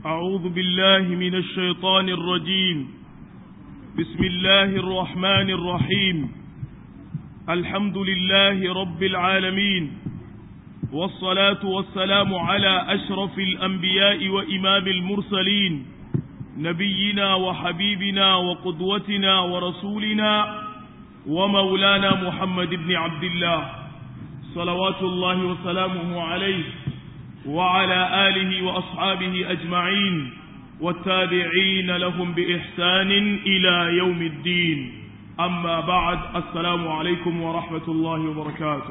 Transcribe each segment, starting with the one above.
أعوذ بالله من الشيطان الرجيم بسم الله الرحمن الرحيم الحمد لله رب العالمين والصلاة والسلام على أشرف الأنبياء وإمام المرسلين نبينا وحبيبنا وقدوتنا ورسولنا ومولانا محمد بن عبد الله صلوات الله وسلامه عليه وعلى آله وأصحابه أجمعين والتابعين لهم بإحسان إلى يوم الدين أما بعد السلام عليكم ورحمة الله وبركاته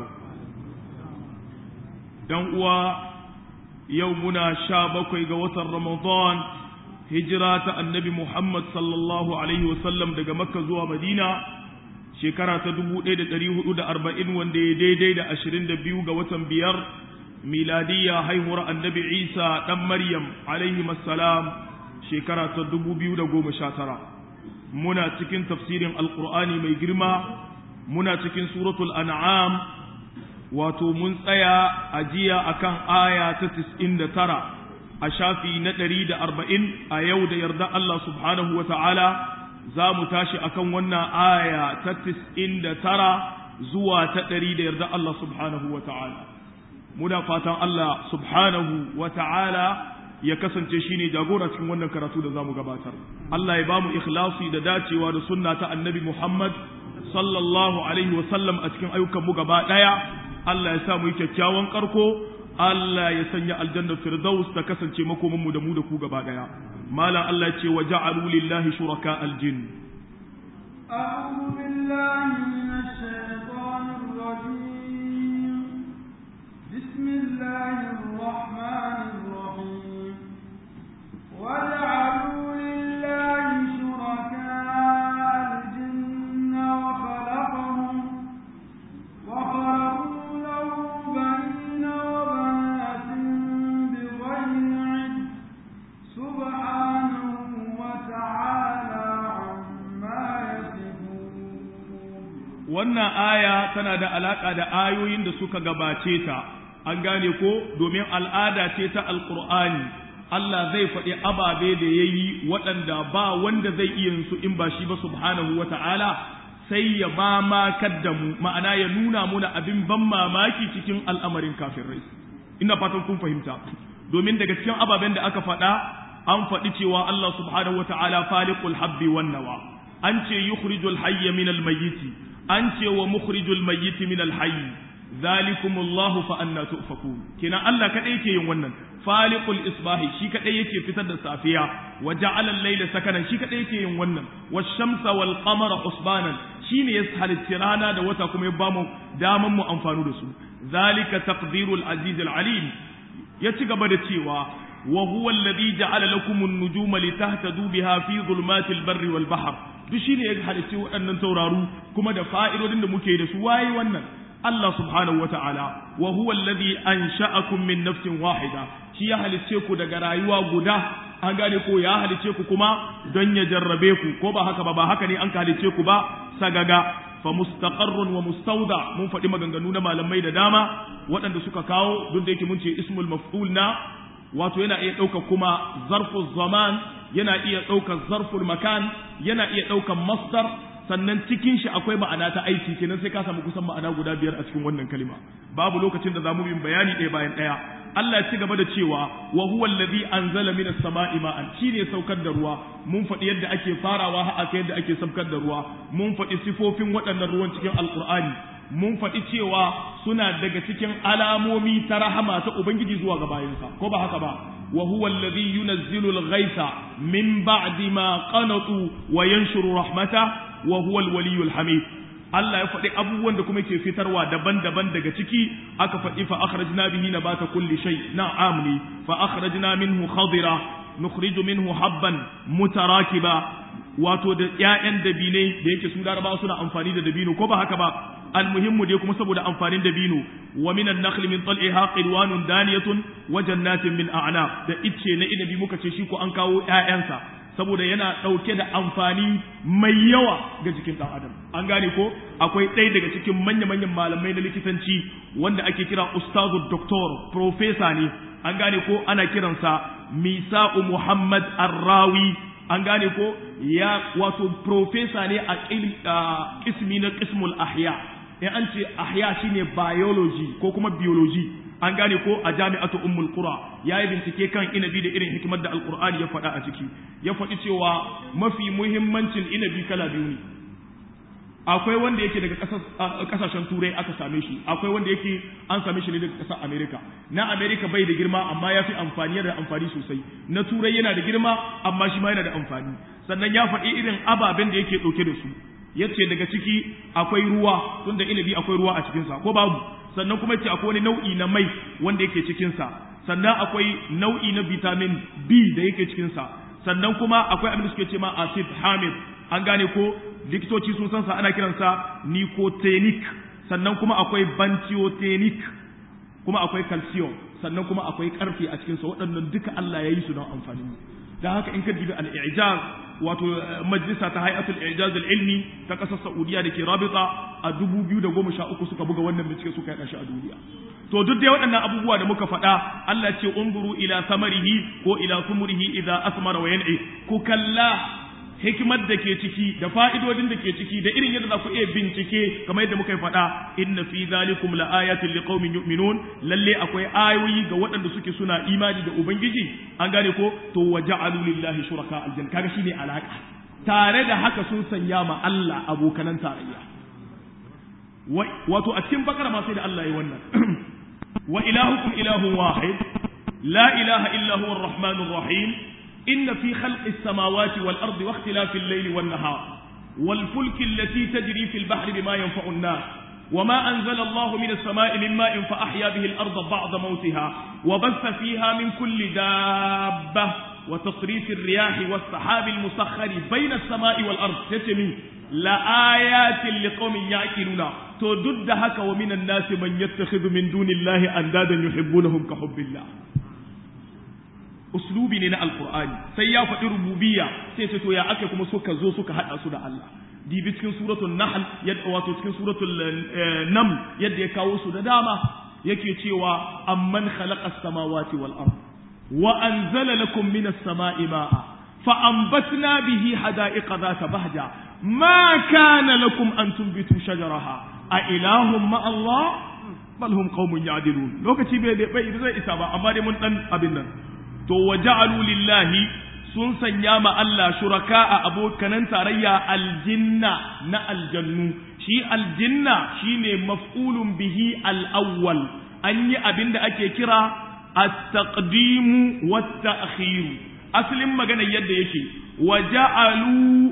يوم يومنا شابك قوة رمضان هجرة النبي محمد صلى الله عليه وسلم دقى مكة زوى مدينة shekara ta dubu ɗaya da ɗari hudu da arba'in wanda ya daidai da ashirin da biyu ga watan biyar miladiyya haihuwar annabi isa ɗan maryam alaihi salam shekara ta dubu biyu da goma sha tara muna cikin tafsirin alkur'ani mai girma muna cikin suratul an'am wato mun tsaya a jiya akan aya ta tis'in da tara a shafi na ɗari da arba'in a yau da yarda Allah subhanahu wa ta'ala za mu tashi akan wannan aya ta tis'in da tara zuwa ta ɗari da yarda Allah subhanahu wa ta'ala muna fatan Allah subhanahu wa ta'ala ya kasance shi ne jagora cikin wannan karatu da za mu gabatar Allah ya ba mu ikhlasi da dacewa da sunna ta annabi Muhammad sallallahu alaihi wa sallam a cikin ayyukan mu gaba ɗaya Allah ya sa mu yi kyakkyawan karko Allah ya sanya aljannar firdaus ta kasance makomin mu da mu da ku gaba ɗaya مالا الله يتي وجعلوا لله شركاء الجن أعوذ بالله من الشيطان الرجيم بسم الله الرحمن الرحيم وجعلوا لله شركاء الجن وخلقهم وخلقوا له بنين وبنات بغير علم سبحانه وتعالى عما يصفون wannan aya tana da alaka da ayoyin da suka gabace ta an gane ko domin al'ada ce ta alqur'ani Allah zai faɗi ababe da yayi waɗanda ba wanda zai iya su in ba shi ba subhanahu wata'ala sai ya mamakar da mu ma'ana ya nuna muna abin ban mamaki cikin al'amarin kafirai ina fatan kun fahimta domin daga cikin ababen da aka faɗa an faɗi cewa Allah subhanahu wata'ala faliqul habbi wan nawa an ce yukhrijul hayya min al mayyiti an ce wa mukhrijul mayyiti min al hayy zalikumullahu fa anna tufakun kina Allah kadai yake yin wannan faliqul isbahi shi kadai yake fitar da safiya wa ja'ala al-layla sakanan shi kadai yake yin wannan wash-shamsa wal qamara husbanan shine ya halitta rana da wata kuma ya bamu daman mu amfanu da su zalika taqdirul aziz al-alim ya ci gaba da cewa wa huwa alladhi ja'ala lakum an-nujuma litahtadu biha fi dhulumatil barri wal bahr duk shine ya halicci waɗannan tauraru kuma da fa'idodin da muke da su waye wannan Allah subhanahu wata'ala wa huwa alladhi ansha'akum min nafsin wahida shi ya halicce ku daga rayuwa guda an gane ko ya halicce ku kuma don ya jarrabe ku ko ba haka ba ba haka ne an ka halicce ku ba sagaga fa mustaqarrun wa mustawda mun faɗi maganganu na malamai da dama waɗanda suka kawo duk da yake mun ce ismul maf'ul na wato yana iya ɗaukar kuma zarful zaman yana iya ɗaukar zarful makan yana iya ɗaukar masdar sannan cikin shi akwai ma'ana ta aiki kenan sai ka samu kusan ma'ana guda biyar a cikin wannan kalima babu lokacin da zamu bin bayani ɗaya bayan ɗaya Allah ya ci gaba da cewa wa huwa allazi anzala minas sama'i ma'an shine saukar da ruwa mun faɗi yadda ake farawa har aka yadda ake saukar da ruwa mun faɗi sifofin waɗannan ruwan cikin alqur'ani mun faɗi cewa suna daga cikin alamomi ta rahama ta ubangiji zuwa ga bayansa ko ba haka ba wa huwa allazi yunazzilu al-ghaitha min ba'di ma qanatu wa yanshuru rahmata wa huwa al-waliyyu hamid Allah ya faɗi abubuwan da kuma ke fitarwa daban-daban daga ciki aka faɗi fa akhrajna bihi nabata kulli shay na'am ne fa akhrajna minhu khadira nukhriju minhu habban mutarakiba wato da ƴaƴan dabinai da yake su larabawa suna amfani da dabino ko ba haka ba almuhimmu dai kuma saboda amfanin dabino wa minan nakhli min tal'iha qilwanun daniyatun wa jannatin min a'nab da icce na inabi muka ce shi ko an kawo ƴaƴansa saboda yana ɗauke da amfani mai yawa ga jikin ɗan adam an gane ko akwai ɗaya daga cikin manya-manyan malamai na likitanci wanda ake kira ustazu doktor profesa ne an gane ko ana kiransa misa'u muhammad arrawi an gane ko ya wato profesa ne a kismi na kismul ahya in an ce ahya shine biology ko kuma biology an gane ko a jami'atu ummul qura yayi bincike kan inabi da irin hikimar da alqur'ani ya faɗa a ciki ya faɗi cewa mafi muhimmancin inabi kala biyu ne akwai wanda yake daga kasashen turai aka same shi akwai wanda yake an same shi ne daga kasar america na america bai da girma amma ya fi amfani da amfani sosai na turai yana da girma amma shi ma yana da amfani sannan ya faɗi irin ababen da yake ɗauke da su yace daga ciki akwai ruwa tunda inabi akwai ruwa a cikinsa ko babu sannan kuma yace akwai wani nau'i na mai wanda yake cikinsa sannan akwai nau'i na vitamin b da yake cikinsa sannan kuma akwai abin da suke ce ma acid hamid an gane ko likitoci sun san sa ana kiransa nicotinic sannan kuma akwai bantiotenic kuma akwai calcium sannan kuma akwai karfe a cikin sa waɗannan duka Allah ya yi su don amfani da haka in ka dibi al-i'jaz wato majalisa ta hay'atul i'jaz al-ilmi ta kasar Saudiya da ke Rabita a 2013 suka buga wannan bincike suka yada shi a duniya to duk dai waɗannan abubuwa da muka faɗa Allah ce unzuru ila samarihi ko ila sumurihi idza asmara wa yan'i ku kalla hikimar da ke ciki da fa'idodin da ke ciki da irin yadda za ku iya bincike kamar yadda muka yi faɗa inna fi zalikum la ayatin liqaumin yu'minun lalle akwai ayoyi ga waɗanda suke suna imani da ubangiji an gane ko to wa ja'alu lillahi shuraka aljanna kaga shine alaka tare da haka sun sanya ma Allah abokanan tarayya wato a cikin bakara ma sai da Allah ya wannan wa ilahukum ilahun wahid la ilaha illa huwa ar-rahmanur rahim إن في خلق السماوات والأرض واختلاف الليل والنهار والفلك التي تجري في البحر بما ينفع الناس وما أنزل الله من السماء من ماء فأحيا به الأرض بعد موتها وبث فيها من كل دابة وتصريف الرياح والسحاب المسخر بين السماء والأرض تتمي لآيات لقوم يعقلون تدد هك ومن الناس من يتخذ من دون الله أندادا يحبونهم كحب الله uslubi ne na alkur'ani sai ya faɗi rububiyya sai ce to ya aka kuma suka zo suka haɗa su da Allah dibi cikin suratul nahl yadda wato cikin suratul nam yadda ya kawo su da dama yake cewa amman khalaqa as-samawati wal ard wa anzala lakum minas sama'i ma'a fa anbatna bihi hada'iqa dhata bahja ma kana lakum an tunbitu shajaraha a ilahum ma Allah bal hum qaumun ya'dilun lokaci bai bai zai isa ba amma dai mun dan abin nan to wa ja'alu lillahi sun sanya ma Allah shuraka a abokanan tarayya aljinna na aljannu shi aljinna shine maf'ulun bihi al-awwal an yi abin da ake kira at-taqdimu wat-ta'khir asalin magana yadda yake wa ja'alu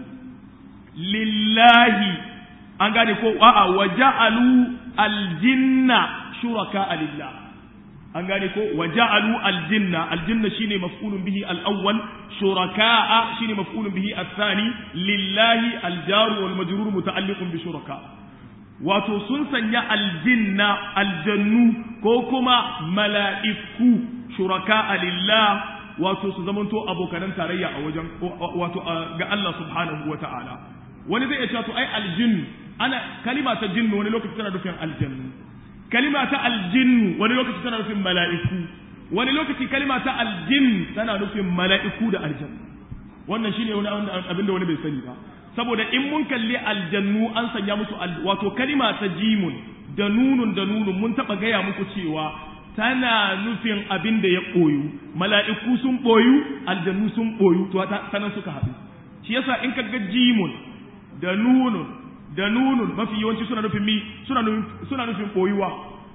lillahi an gane ko a'a wa ja'alu aljinna shuraka lillah an gane ko wa ja'alu aljinna aljinna shine maf'ulun bihi al-awwal shuraka'a shine maf'ulun bihi ath-thani lillahi al-jar wal majrur muta'alliqun bi shuraka wato sun sanya aljinna aljannu ko kuma mala'iku shuraka'a lillah wato su zamanto abokanan tarayya a wajen wato ga Allah subhanahu wa ta'ala wani zai iya cewa to ai aljin ana kalima ta jinnu wani lokaci tana nufin aljannu kalima ta aljinnu wani lokaci tana nufin mala'iku wani lokaci kalima ta aljin tana nufin mala'iku da aljannu wannan shine wani abin da wani bai sani ba saboda in mun kalli aljannu an sanya musu wato kalima ta jimun da nunun da nunun mun taba gaya muku cewa tana nufin abin da ya ɓoyu mala'iku sun ɓoyu aljannu sun ɓoyu to sanan suka haɗu shi yasa in ka ga jimun da nunun da nunun mafi yawanci suna nufin mi suna nufin ɓoyuwa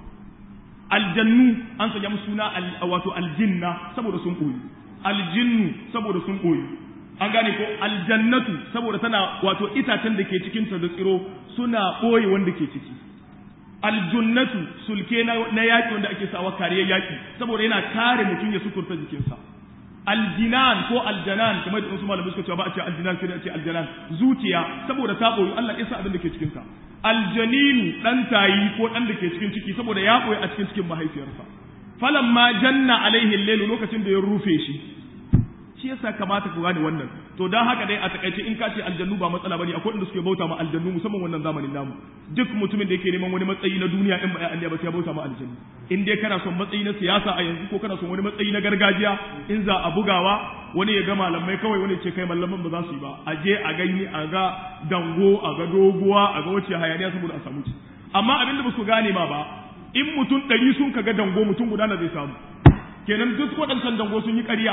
aljannu an sanya musu suna wato aljinna saboda sun ɓoyu aljinnu saboda sun ɓoyu an gane ko aljannatu saboda tana wato itacen da ke cikin ta da tsiro suna ɓoye wanda ke ciki aljunnatu sulke na yaƙi wanda ake sawa kariyar yaƙi saboda yana kare mutum ya suturta jikinsa aljinan ko aljanan kamar da wasu malamai suka cewa ba a ce aljinan sai a ce aljanan zuciya saboda ta boyu Allah ya sa abin da ke cikin ta aljaninu dan tayi ko dan da ke cikin ciki saboda ya boye a cikin cikin mahaifiyarsa falamma janna alaihi al lokacin da ya rufe shi shi yasa kamata ku gane wannan to dan haka dai a takaice in ka ce aljannu ba matsala bane akwai inda suke bauta ma aljannu musamman wannan zamanin namu duk mutumin da yake neman wani matsayi na duniya in ba ya Allah ba sai ya bauta ma aljannu in dai kana son matsayi na siyasa a yanzu ko kana son wani matsayi na gargajiya in za a bugawa wani ya ga malamai kawai wani ce kai malaman ba za su yi ba a je a gani a ga dango a ga doguwa a ga wace hayaniya saboda a samu ci amma abin da ba su gane ma ba in mutum ɗari sun ka ga dango mutum guda na zai samu kenan duk waɗancan dango sun yi ƙarya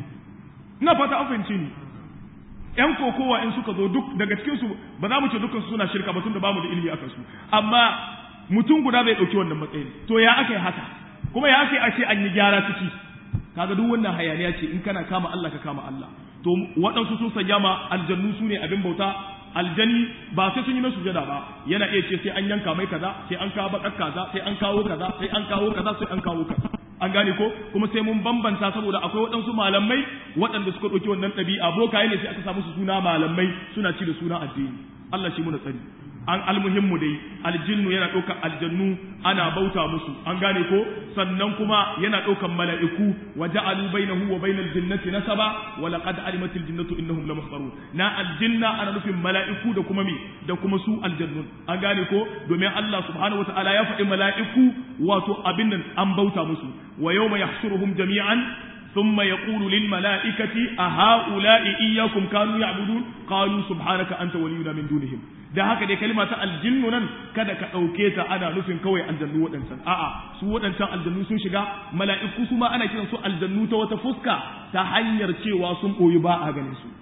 ina fata an fahimci ni ƴan kokowa in suka zo duk daga cikin su ba za mu ce dukkan su suna shirka ba tunda ba mu da ilimi akan su amma mutum guda bai ɗauki wannan matsayin to ya aka yi haka kuma ya aka yi a ce an yi gyara ciki kaga duk wannan hayaniya ce in kana kama Allah ka kama Allah to waɗansu sun sanya ma aljannu su ne abin bauta aljani ba sai sun yi masu sujada ba yana iya ce sai an yanka mai kaza sai an kawo bakar kaza sai an kawo kaza sai an kawo kaza sai an kawo kaza an gane ko kuma sai mun bambanta saboda akwai waɗansu malamai waɗanda suka ɗauki wannan ɗabi'a bokaye ne sai aka samu su suna malamai suna ci da suna addini Allah shi muna tsari an almuhimmu dai aljinnu yana ɗaukar aljannu ana bauta musu an gane ko sannan kuma yana ɗaukar mala'iku wa ja'alu bainahu wa bainal jinnati nasaba wa laqad alimatil jinnatu innahum lamuhdarun na aljinna ana nufin mala'iku da kuma me da kuma su aljannun an gane ko domin Allah subhanahu wataala ya faɗi mala'iku wato abin nan an bauta musu wa yawma yahshuruhum jami'an ثم يقول للملائكة أهؤلاء إياكم كانوا يعبدون قالوا سبحانك أنت ولينا من دونهم da haka dai kalma ta aljinnu nan kada ka ɗauke ta ana nufin kawai aljannu waɗancan a'a su waɗancan aljannu sun shiga mala'iku su ma ana kiran su aljannu ta wata fuska ta hanyar cewa sun ɓoyi ba a ganin su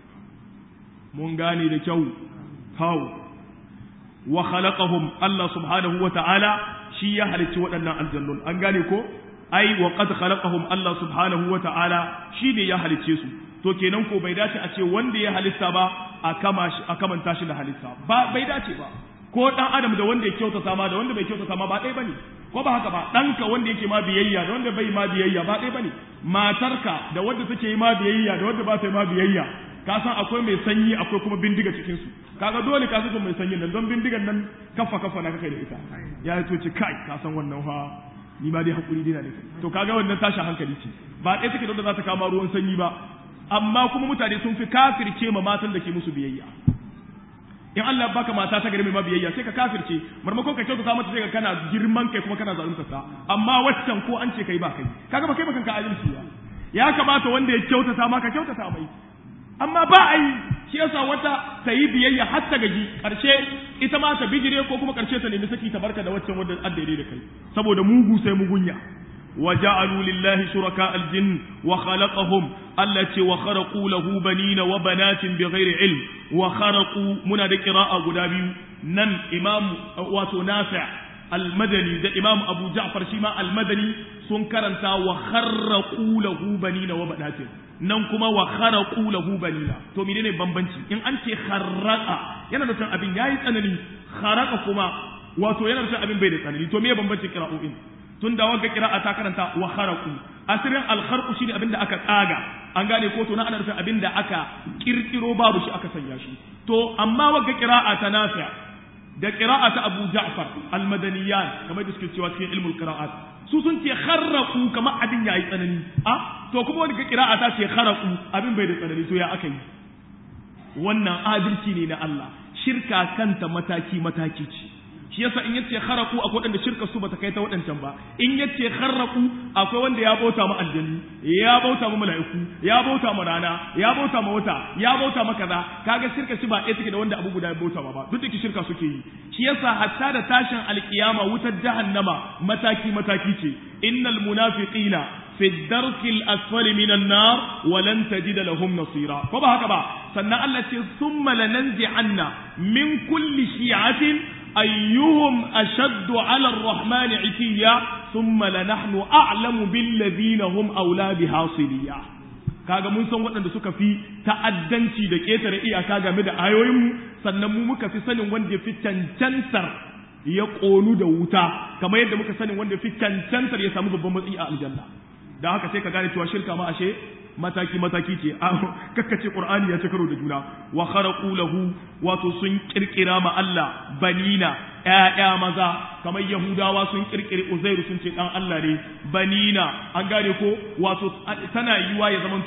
mun gane da kyau kawo wa khalaqahum Allah subhanahu wa ta'ala shi ya halicci waɗannan aljannun an gane ko ai wa qad khalaqahum Allah subhanahu wa ta'ala shi ne ya halicce su to kenan ko bai dace a ce wanda ya halitta ba a kama shi a kamanta shi da halitta ba bai dace ba ko dan adam da wanda ya kyautata ma da wanda bai kyautata ma ba ɗaya bane ko ba haka ba ɗanka wanda yake ma biyayya da wanda bai ma biyayya ba ɗaya bane matarka da wanda take yi ma biyayya da wanda ba ta yi ma biyayya ka san akwai mai sanyi akwai kuma bindiga cikin su kaga dole ka san mai sanyi nan don bindigan nan kafa kafa na kai da ita ya to ce kai ka san wannan fa ni ma dai hakuri dina ne to kaga wannan tashin hankali ce ba ɗaya take da za ta kama ruwan sanyi ba amma kuma mutane sun fi kafirce ma matan da ke musu biyayya in Allah baka mata ta gari mai mabiyayya sai ka kafirce marmakon ka kyautata mata sai ka kana girman kai kuma kana zalunta ta amma waccan ko an ce kai ba kai kaga ba kai ba kanka adalci ba ya kamata wanda ya kyautata ma ka kyautata mai amma ba a yi shi yasa wata ta yi biyayya har ta gaji karshe ita ma ta bijire ko kuma karshe ta nemi saki ta barka da waccan wanda addare da kai saboda mugu sai mugunya وجعلوا لله شركاء الجن وخلقهم التي وخرقوا له بنين وبنات بغير علم وخرقوا من قراءة قدابي نن إمام وتنافع المدني ده إمام أبو جعفر شيما المدني سنكرنتا وخرقوا له بنين وبنات nan kuma wa kharaqu lahu banina to menene bambanci in an ce kharaqa yana da abin yayi tsanani kharaqa kuma wato yana da abin bai da tsanani to me bambancin qira'o'in tun da wagga kira'a ta karanta wa kharaqu asirin al kharqu shine abinda aka tsaga an gane ko to na ana nufin abinda aka kirkiro babu shi aka sanya shi to amma wagga kira'a ta nafi' da kira'a ta Abu Ja'far al madaniyan kamar da suke cewa cikin ilmul qira'at su sun ce kharaqu kamar abin yayi tsanani a to kuma wani kira'a ta ce kharaqu abin bai da tsanani to ya aka yi wannan adalci ne na Allah shirka kanta mataki mataki ce shi yasa in yace kharaku akwai wanda shirka su bata kai ta wadancan ba in yace kharaku akwai wanda ya bauta mu aljanni ya bauta mu mala'iku ya bauta mu rana ya bauta mu wata ya bauta mu kaza kaga shirka shi ba ɗaya take da wanda abu guda ya bauta ba duk da shirka suke yi shi yasa hatta da tashin alkiyama wutar jahannama mataki mataki ce innal munafiqina fi darkil asfali minan nar wa lan tajida lahum nasira ko ba haka ba sannan Allah ce summa lananzi'anna min kulli shi'atin أيهم أشد على الرحمن عتيا ثم لنحن أعلم بالذين هم أولى بها صليا kaga mun san waɗanda suka fi ta'addanci da ƙetare iyaka game da ayoyinmu sannan mu muka fi sanin wanda ya fi cancantar ya ƙonu da wuta kamar yadda muka sanin wanda ya fi cancantar ya samu babban matsayi a aljanna da haka sai ka gane cewa shirka ma ashe mataki mataki ce kakkace qur'ani ya ci karo da juna wa kharaqu lahu wato sun kirkira ma Allah banina ƴaƴa maza kamar yahudawa sun kirkiri uzairu sun ce dan Allah ne banina an gane ko wato tana yiwa ya zamanto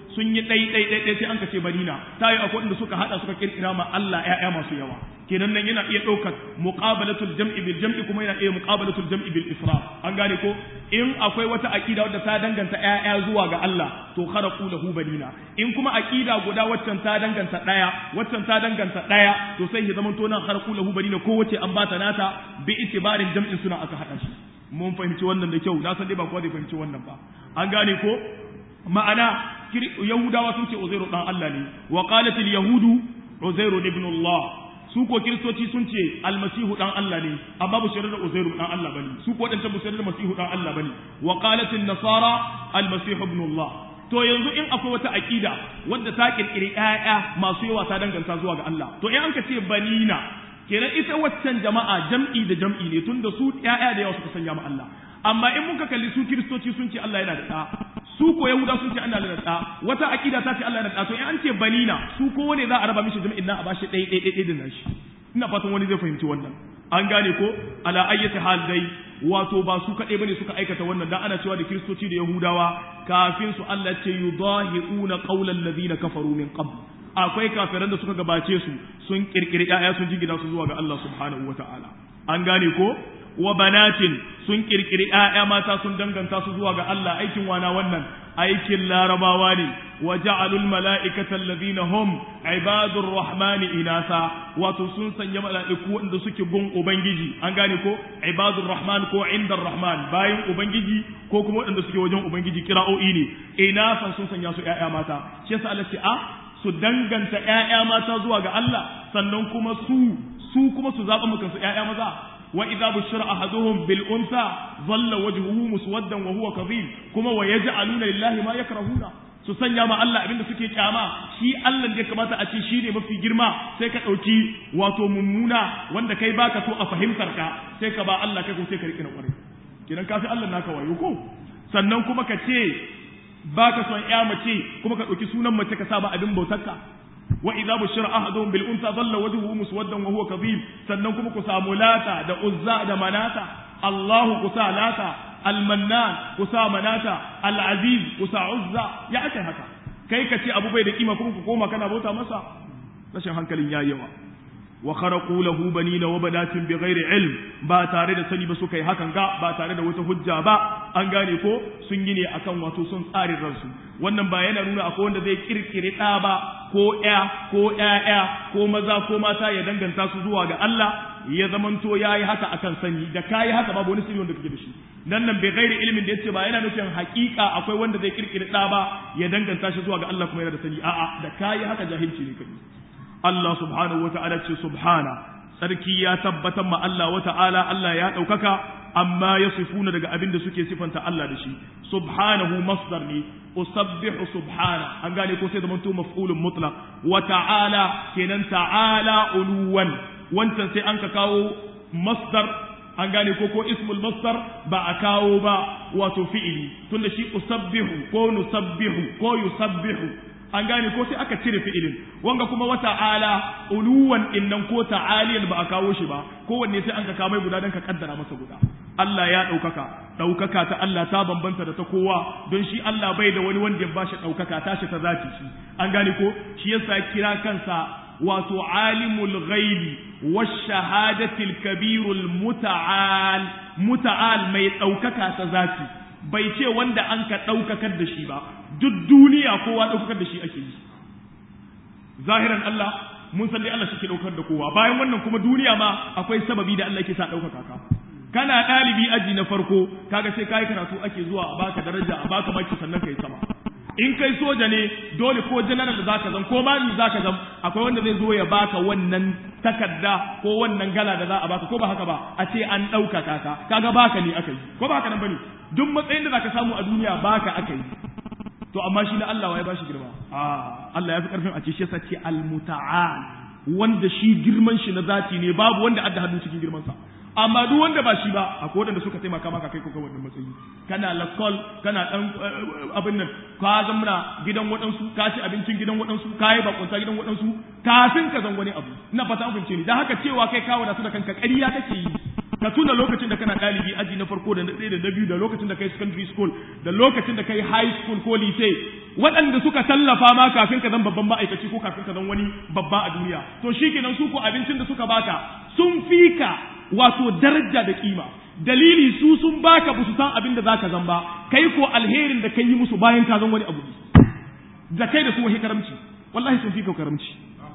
sun yi ɗai ɗai ɗai sai an ka ce banina ta yi akwai wanda suka haɗa suka kirkira ma Allah ƴaƴa masu yawa kenan nan yana iya ɗaukar muqabalatul jam'i bil jam'i kuma yana iya muqabalatul jam'i bil israf an gane ko in akwai wata aqida wadda ta danganta ƴaƴa zuwa ga Allah to kharaqu lahu banina in kuma aqida guda waccan ta danganta ɗaya waccan ta danganta ɗaya to sai ya zama to nan kharaqu lahu banina ko wace an bata nata bi itibarin jam'in suna aka haɗa shi mun fahimci wannan da kyau na san dai ba kowa zai fahimci wannan ba an gane ko ma'ana yahudawa sun ce uzairu dan Allah ne wa qalatil yahudu uzairu ibn Allah su ko kiristoci sun ce almasihu dan Allah ne amma ba su da uzairu dan Allah bane su ko wadanda ba su da masihu dan Allah bane wa qalatil nasara almasihu ibn Allah to yanzu in akwai wata aqida wadda ta kirkiri ƴaƴa masu yawa ta danganta zuwa ga Allah to in an ka ce banina kenan ita waccan jama'a jam'i da jam'i ne tunda su ƴaƴa da yawa suka sanya ma Allah amma in muka kalli su kiristoci sun ce Allah yana da ɗa su ko yahuda sun ce Allah yana da ɗa wata akida ta ce Allah yana da ɗa to in an ce banina su ko wane za a raba mishi jami'in nan a bashi ɗaya ɗaya ɗaya da nashi ina fatan wani zai fahimci wannan an gane ko ala ayyati hal dai wato ba su kaɗai bane suka aikata wannan dan ana cewa da kiristoci da yahudawa kafin su Allah ce yudahiuna qawlan ladina kafaru min qabl akwai kafiran da suka gabace su sun kirkiri ƴaƴa sun jingina su zuwa ga Allah subhanahu wataala an gane ko wa banatin sun kirkiri ƴaƴa mata sun danganta su zuwa ga Allah aikin wana wannan aikin larabawa ne wa ja'alul mala'ikata alladhina hum ibadur rahmani inasa wato sun sanya mala'iku wanda suke gun ubangiji an gane ko ibadur rahman ko indar rahman bayan ubangiji ko kuma wanda suke wajen ubangiji kira'o'i ne inasan sun sanya su ƴaƴa mata shi yasa Allah ce a su danganta ƴaƴa mata zuwa ga Allah sannan kuma su su kuma su zaɓa mukan su ƴaƴa maza وإذا بشر أحدهم بالأنثى ظل وجهه مسودا وهو كظيم كما ويجعلون لله ما يكرهون su sanya ma Allah abinda suke kyama shi Allah da ya kamata a ce shi ne mafi girma sai ka ɗauki wato mummuna wanda kai baka so a fahimtar ka sai ka ba Allah kai ko sai ka riƙe na ƙwarai kidan kafi Allah naka wayo ko sannan kuma ka ce baka son ƴa mace kuma ka ɗauki sunan mace ka sa ba abin bautarka wa idza bushira ahaduhum bil unsa dhalla wajhuhu muswaddan wa huwa kadhib sannan kuma ku samu lata da uzza da manata Allahu ku sa lata al-mannan ku sa manata al-aziz ku sa uzza ya akai haka kai ka ce abu bai da kima kuma ku koma kana bauta masa rashin hankalin yayi yawa wa kharaqu lahu banina wa banatin bighairi ilm ba tare da sani ba suka yi hakan ga ba tare da wata hujja ba an gane ko sun yi ne akan wato sun tsarin ransu wannan ba yana nuna akwai wanda zai kirkire ɗa ba ko ƴa ko ƴaƴa ko maza ko mata ya danganta su zuwa ga Allah ya zamanto yayi haka akan sani da kayi haka babu wani sirri wanda kake da shi nan nan bai gairi ilimin da yace ba yana nufin hakika akwai wanda zai kirkire ɗa ba ya danganta shi zuwa ga Allah kuma yana da sani a'a da kayi haka jahilci ne kai Allah subhanahu wata'ala ce subhana sarki ya tabbatar ma Allah wata'ala Allah ya ɗaukaka amma ya sifuna daga abin da suke sifanta Allah da shi subhanahu masdar ne usabbihu subhana an gane ko sai zamanto maf'ulun mutlaq wa ta'ala kenan ta'ala uluwan wancan sai an ka kawo masdar an gane ko ko ismul masdar ba a kawo ba wato fi'ili tunda shi usabbihu ko nusabbihu ko yusabbihu an gane ko sai aka cire fi'ilin wanga kuma wa ta'ala uluwan innan ko ta'aliyan ba a kawo shi ba kowanne sai an ka kawo mai guda dan ka kaddara masa guda Allah ya ɗaukaka ɗaukaka ta Allah ta bambanta da ta kowa don shi Allah bai da wani wanda ya bashi ɗaukaka tashi ta zaki shi an gane ko shi yasa kira kansa wato alimul ghaibi wash shahadatil kabirul muta'al muta'al mai ɗaukaka ta zaki bai ce wanda an ka ɗaukakar da shi ba duk duniya kowa ɗaukakar da shi ake yi zahiran Allah mun san dai Allah shi ke ɗaukar da kowa bayan wannan kuma duniya ma akwai sababi da Allah ke sa ɗaukaka ka kana ɗalibi aji na farko kaga sai kayi karatu ake zuwa a baka daraja a baka maki sannan kai sama in kai soja ne dole ko general da zaka zan ko mami zaka zan akwai wanda zai zo ya baka wannan takarda ko wannan gala da za a baka ko ba haka ba a ce an ɗaukaka ka kaga baka ne aka yi ko ba haka nan bane duk matsayin da zaka samu a duniya baka aka yi to amma shi na Allah ya bashi girma a Allah ya fi karfin a ce shi yasa ce al-muta'al wanda shi girman shi na zati ne babu wanda adda hannu cikin girman sa amma duk wanda ba shi ba akwai wanda suka taimaka maka kai ko kai wannan matsayi kana lakol kana dan abin nan ka zamna gidan waɗansu ka ci abincin gidan waɗansu ka yi bakunta gidan waɗansu kafin ka zan wani abu ina fata an fahimce ni dan haka cewa kai kawo da su da kanka ƙarya kake yi ka tuna lokacin da kana ɗalibi aji na farko da na ɗaya da na biyu da lokacin da kai secondary school da lokacin da kai high school ko lycée waɗanda suka tallafa ma kafin ka zan babban ma'aikaci ko kafin ka zan wani babba a duniya to shikenan su ko abincin da suka baka sun fika wato daraja da kima dalili su sun baka ba su san abin da zaka zan ba kai ko alherin da kai yi musu bayan ka zan wani abu da kai da su wahi karamci wallahi sun fika karamci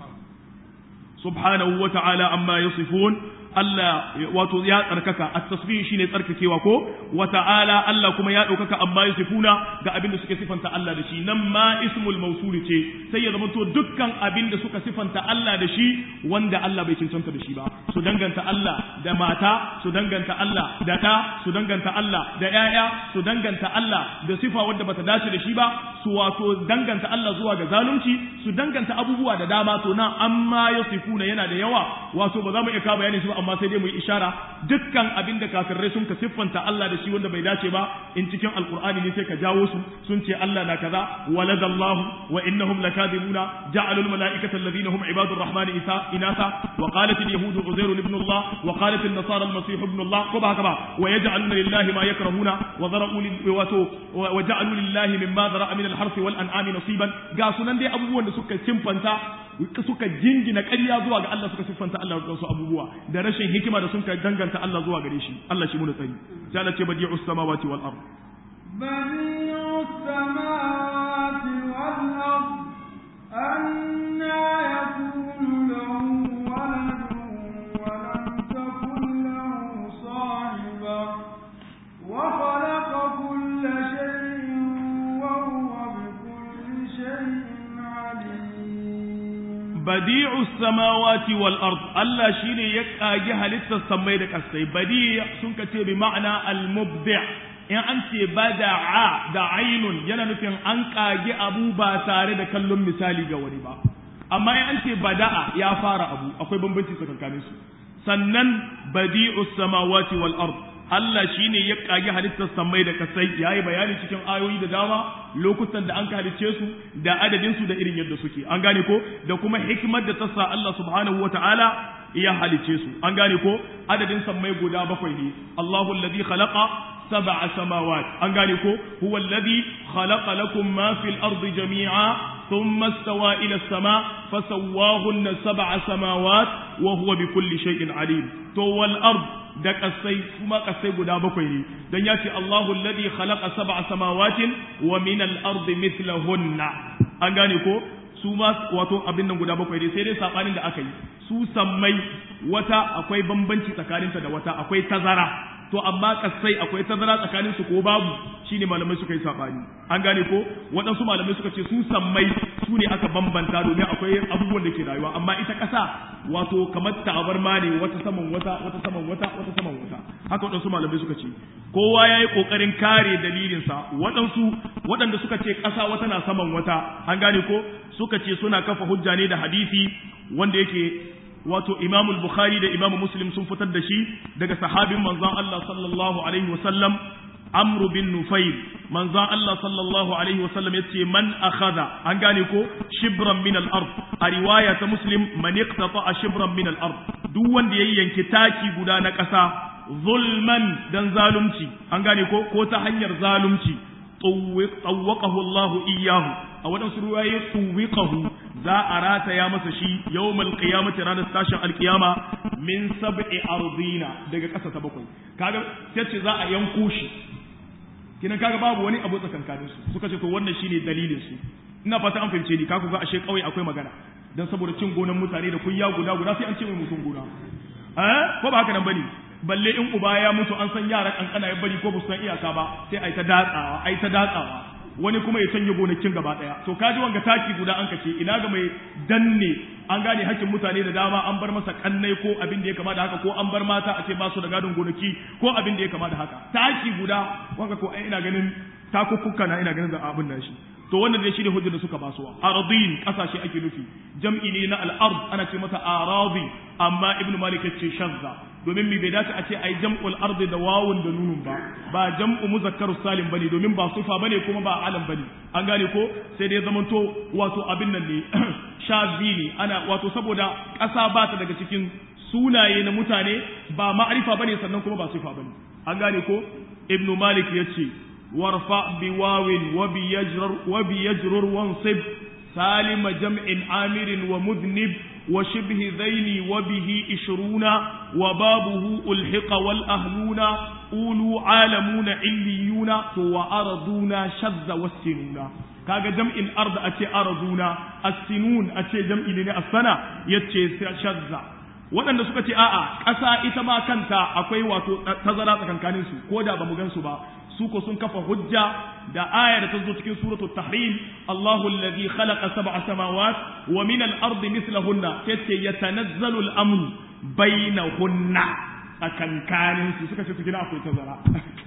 subhanahu wa ta'ala amma yasifun Allah wato ya tsarkaka at-tasbih shine tsarkakewa ko wa ta'ala Allah kuma ya daukaka amma yasifuna ga abin da suke sifanta Allah da shi nan ma ismul mawsul ce sai ya zama to dukkan abin da suka sifanta Allah da shi wanda Allah bai cancanta da shi ba su danganta Allah da mata su danganta Allah da ta su danganta Allah da yaya su danganta Allah da sifa wadda bata dace da shi ba su wato danganta Allah zuwa ga zalunci su danganta abubuwa da dama to nan amma yasifuna yana da yawa wato ba za mu iya ka bayani su ba amma sai dai mu yi ishara dukkan abin da kafirai sun ka siffanta Allah da shi wanda bai dace ba in cikin alqur'ani ne sai ka jawo su sun ce Allah na kaza waladallahu wa innahum lakadibuna ja'alu almalaikata alladhina hum ibadur rahmani isa inasa wa qalat alyahudu uzair ibn Allah wa qalat an-nasara al-masih ibn Allah ko ba haka ba wa yaj'aluna lillahi ma yakrahuna wa zara'u wa ja'alu lillahi mimma zara'a min al-harth wal an'ami nasiban ga sunan dai abubuwan da suka siffanta suka jingina ƙarya zuwa ga Allah suka siffanta Allah da wasu abubuwa da rashin hikima da sun ka danganta Allah zuwa gare shi Allah shi mu tsari sai Allah ce badi'us samawati wal ard badi'us samawati wal ard anna yakunu lahu waladun wa lam takun lahu sahiba wa khalaqa kulla shay'in wa huwa bi kulli shay'in alim badi'u samawati wal ard Allah shine ya kage halittar samai da kasai badi' sun ka ce bi ma'ana al mubdi' in an ce bada'a da ainun yana nufin an kage abu ba tare da kallon misali ga wani ba amma in an ce bada'a ya fara abu akwai bambanci tsakanin su sannan badi'u samawati wal ard Allah shi ne ya ƙage halittar samai da kasai ya yi bayani cikin ayoyi da dama lokutan da an ka halicce su da adadinsu da irin yadda suke an gane ko da kuma hikimar da ta sa Allah subhanahu wa ta'ala ya halicce su an gane ko adadin sammai guda bakwai ne Allahu alladhi khalaqa sab'a samawat an gane ko huwa alladhi khalaqa lakum ma fil ardi jami'a thumma istawa ila as-sama fasawwahunna sab'a samawat wa huwa bikulli shay'in alim to wal ard da kasai kuma kasai guda bakwai ne dan ya ce Allahu alladhi khalaqa sab'a samawatin wa min al-ardi mithlahunna an gane ko su ma wato abin nan guda bakwai ne sai dai sabanin da aka yi su sammai wata akwai bambanci tsakaninta da wata akwai tazara to amma kasai akwai tazara tsakanin su ko babu shine malamai suka yi sabani an gane ko waɗansu malamai suka ce su sammai su ne aka bambanta domin akwai abubuwan da ke rayuwa amma ita ƙasa wato kamar tabarma ne wata saman wata wata saman wata wata saman wata haka waɗansu malamai suka ce kowa ya yi ƙoƙarin kare dalilinsa waɗansu waɗanda suka ce ƙasa wata na saman wata an gane ko suka ce suna kafa hujja ne da hadisi wanda yake wato Imam Bukhari da Imam Muslim sun fitar da shi daga sahabin manzon Allah sallallahu alaihi wasallam Amr bin Nufayl manzon Allah sallallahu alaihi wasallam yace man akhadha an gane ko shibran min al-ard a riwaya ta Muslim man iqtata shibran min al-ard duk wanda yayi yanki taki guda na ƙasa zulman dan zalunci an gane ko ko ta hanyar zalunci tsawwaqahu Allah iyyahu a waɗansu ruwaye tuwiqahu za a rataya masa shi yawmal qiyamati ranar tashin alkiyama min sab'i ardina daga ƙasa ta bakwai kaga sai za a yanko shi kinan kaga babu wani abu tsakankanin su suka ce to wannan shine dalilin su ina fata an fahimce ni kaku ga ashe kawai akwai magana dan saboda cin gonan mutane da kunya guda guda sai an ce mai mutum gona eh ko ba haka nan bane balle in uba ya mutu an san yara kankana ya bari ko ba su san iyaka ba sai ai ta datsawa ai ta datsawa wani kuma ya canje gonakin gaba daya to kaji wanga taki guda an kace ina ga mai danne an gane hakkin mutane da dama an bar masa kannai ko abin da ya kama da haka ko an bar mata a ce ba su da gadon gonaki ko abin da ya kama da haka taki guda wanga ko ina ganin takukkuka na ina ganin da abin da shi to wannan dai shine hujjar da suka basuwa aradin kasashe ake nufi jam'i ne na al-ard ana ce mata aradi amma ibnu malik yace shazza domin mi bai dace a ce ai jam'ul ard da wawun da nunun ba ba jam'u muzakkarus salim bane domin ba sufa bane kuma ba alam bane an gane ko sai dai zamanto wato abin nan ne shazi ne ana wato saboda ƙasa ba ta daga cikin sunaye na mutane ba ma'arifa bane sannan kuma ba sifa bane an gane ko ibnu malik yace warfa bi wawin wa bi yajrur wa bi yajrur wansib salima jam'in amirin wa mudnib wa shibhi dhaini wa bihi ishruna wa babuhu ulhiqa wal ahluna ulu alamuna illiyuna to wa araduna shadda wasinuna kaga jam'in ard a ce araduna as-sinun a ce jam'i ne as-sana yace shadda waɗanda suka ce a'a ƙasa ita ma kanta akwai wato tazara tsakankanin su ko da ba mu gan su ba su ko sun kafa hujja da aya da ta zo cikin suratul tahrim Allahu alladhi khalaqa sab'a samawat wa min al-ardi mithlahunna yace yatanazzalu al-amru bainahunna tsakankanin su suka ce su gina akwai tazara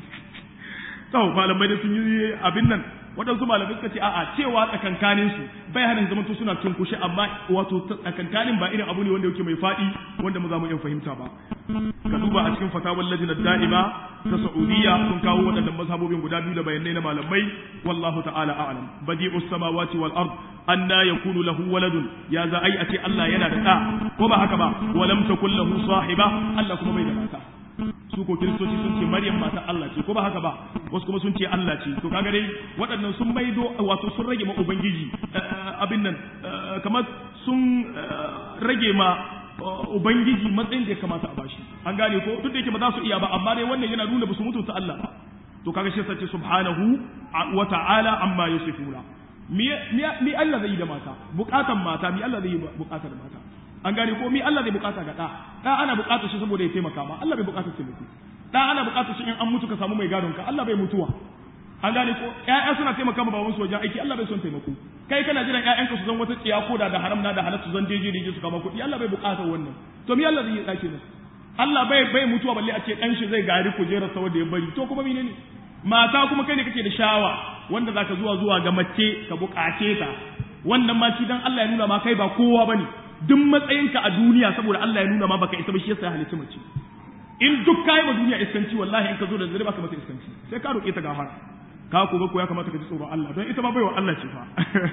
to malamai da sun yi abin nan waɗansu malamai suka ce a'a cewa tsakankanin su bai hana zaman to suna cunkushe amma wato tsakankanin ba irin abu ne wanda yake mai faɗi wanda mu za mu iya fahimta ba ka duba a cikin fatawar lajina da'ima ta Saudiya sun kawo waɗannan mazhabobin guda biyu da bayanai na malamai wallahu ta'ala a'lam badi'us samawati wal ard anna yakunu lahu waladun ya za ai a ce Allah yana da ɗa ko ba haka ba walam takul lahu sahiba Allah kuma bai da mata su ko kiristoci sun ce maryam mata Allah ce ko ba haka ba wasu kuma sun ce Allah ce to kaga dai waɗannan sun maido wato sun rage ma ubangiji abin nan kamar sun rage ma ubangiji matsayin da ya kamata a bashi an gane ko duk da yake ba za su iya ba amma dai wannan yana nuna ba su mutunta Allah ba to kaga shi sace subhanahu wa ta'ala amma yusifuna mi mi Allah zai yi da mata bukatan mata mi Allah zai yi bukatar mata an gane ko mi Allah zai bukata ga da da ana bukatar shi saboda ya taimaka ma Allah bai bukatar taimako da ana bukatar shi in an mutu ka samu mai gadon ka Allah bai mutuwa an gane ko ƴaƴa suna taimaka ma babansu wajen aiki Allah bai son taimako kai kana jiran ƴaƴanka su zan wata tsiya ko da da haram na da halal su zan jeje da su kama kuɗi Allah bai bukatar wannan to mi Allah zai yi dake ne Allah bai bai mutuwa balle a ce dan shi zai gari kujerar sa wanda ya bari to kuma menene mata kuma kai ne kake da shawa wanda zaka zuwa zuwa ga mace ka bukace ta wannan ma shi dan Allah ya nuna ma kai ba kowa bane duk matsayinka a duniya saboda Allah ya nuna ma baka isa ba shi yasa ya halicci mace in duk kai ma duniya iskanci wallahi in ka zo da zare baka mata iskanci sai ka roke ta gafara ka ko ga ko ya kamata ka ji tsoron Allah don ita ma baiwa Allah ce fa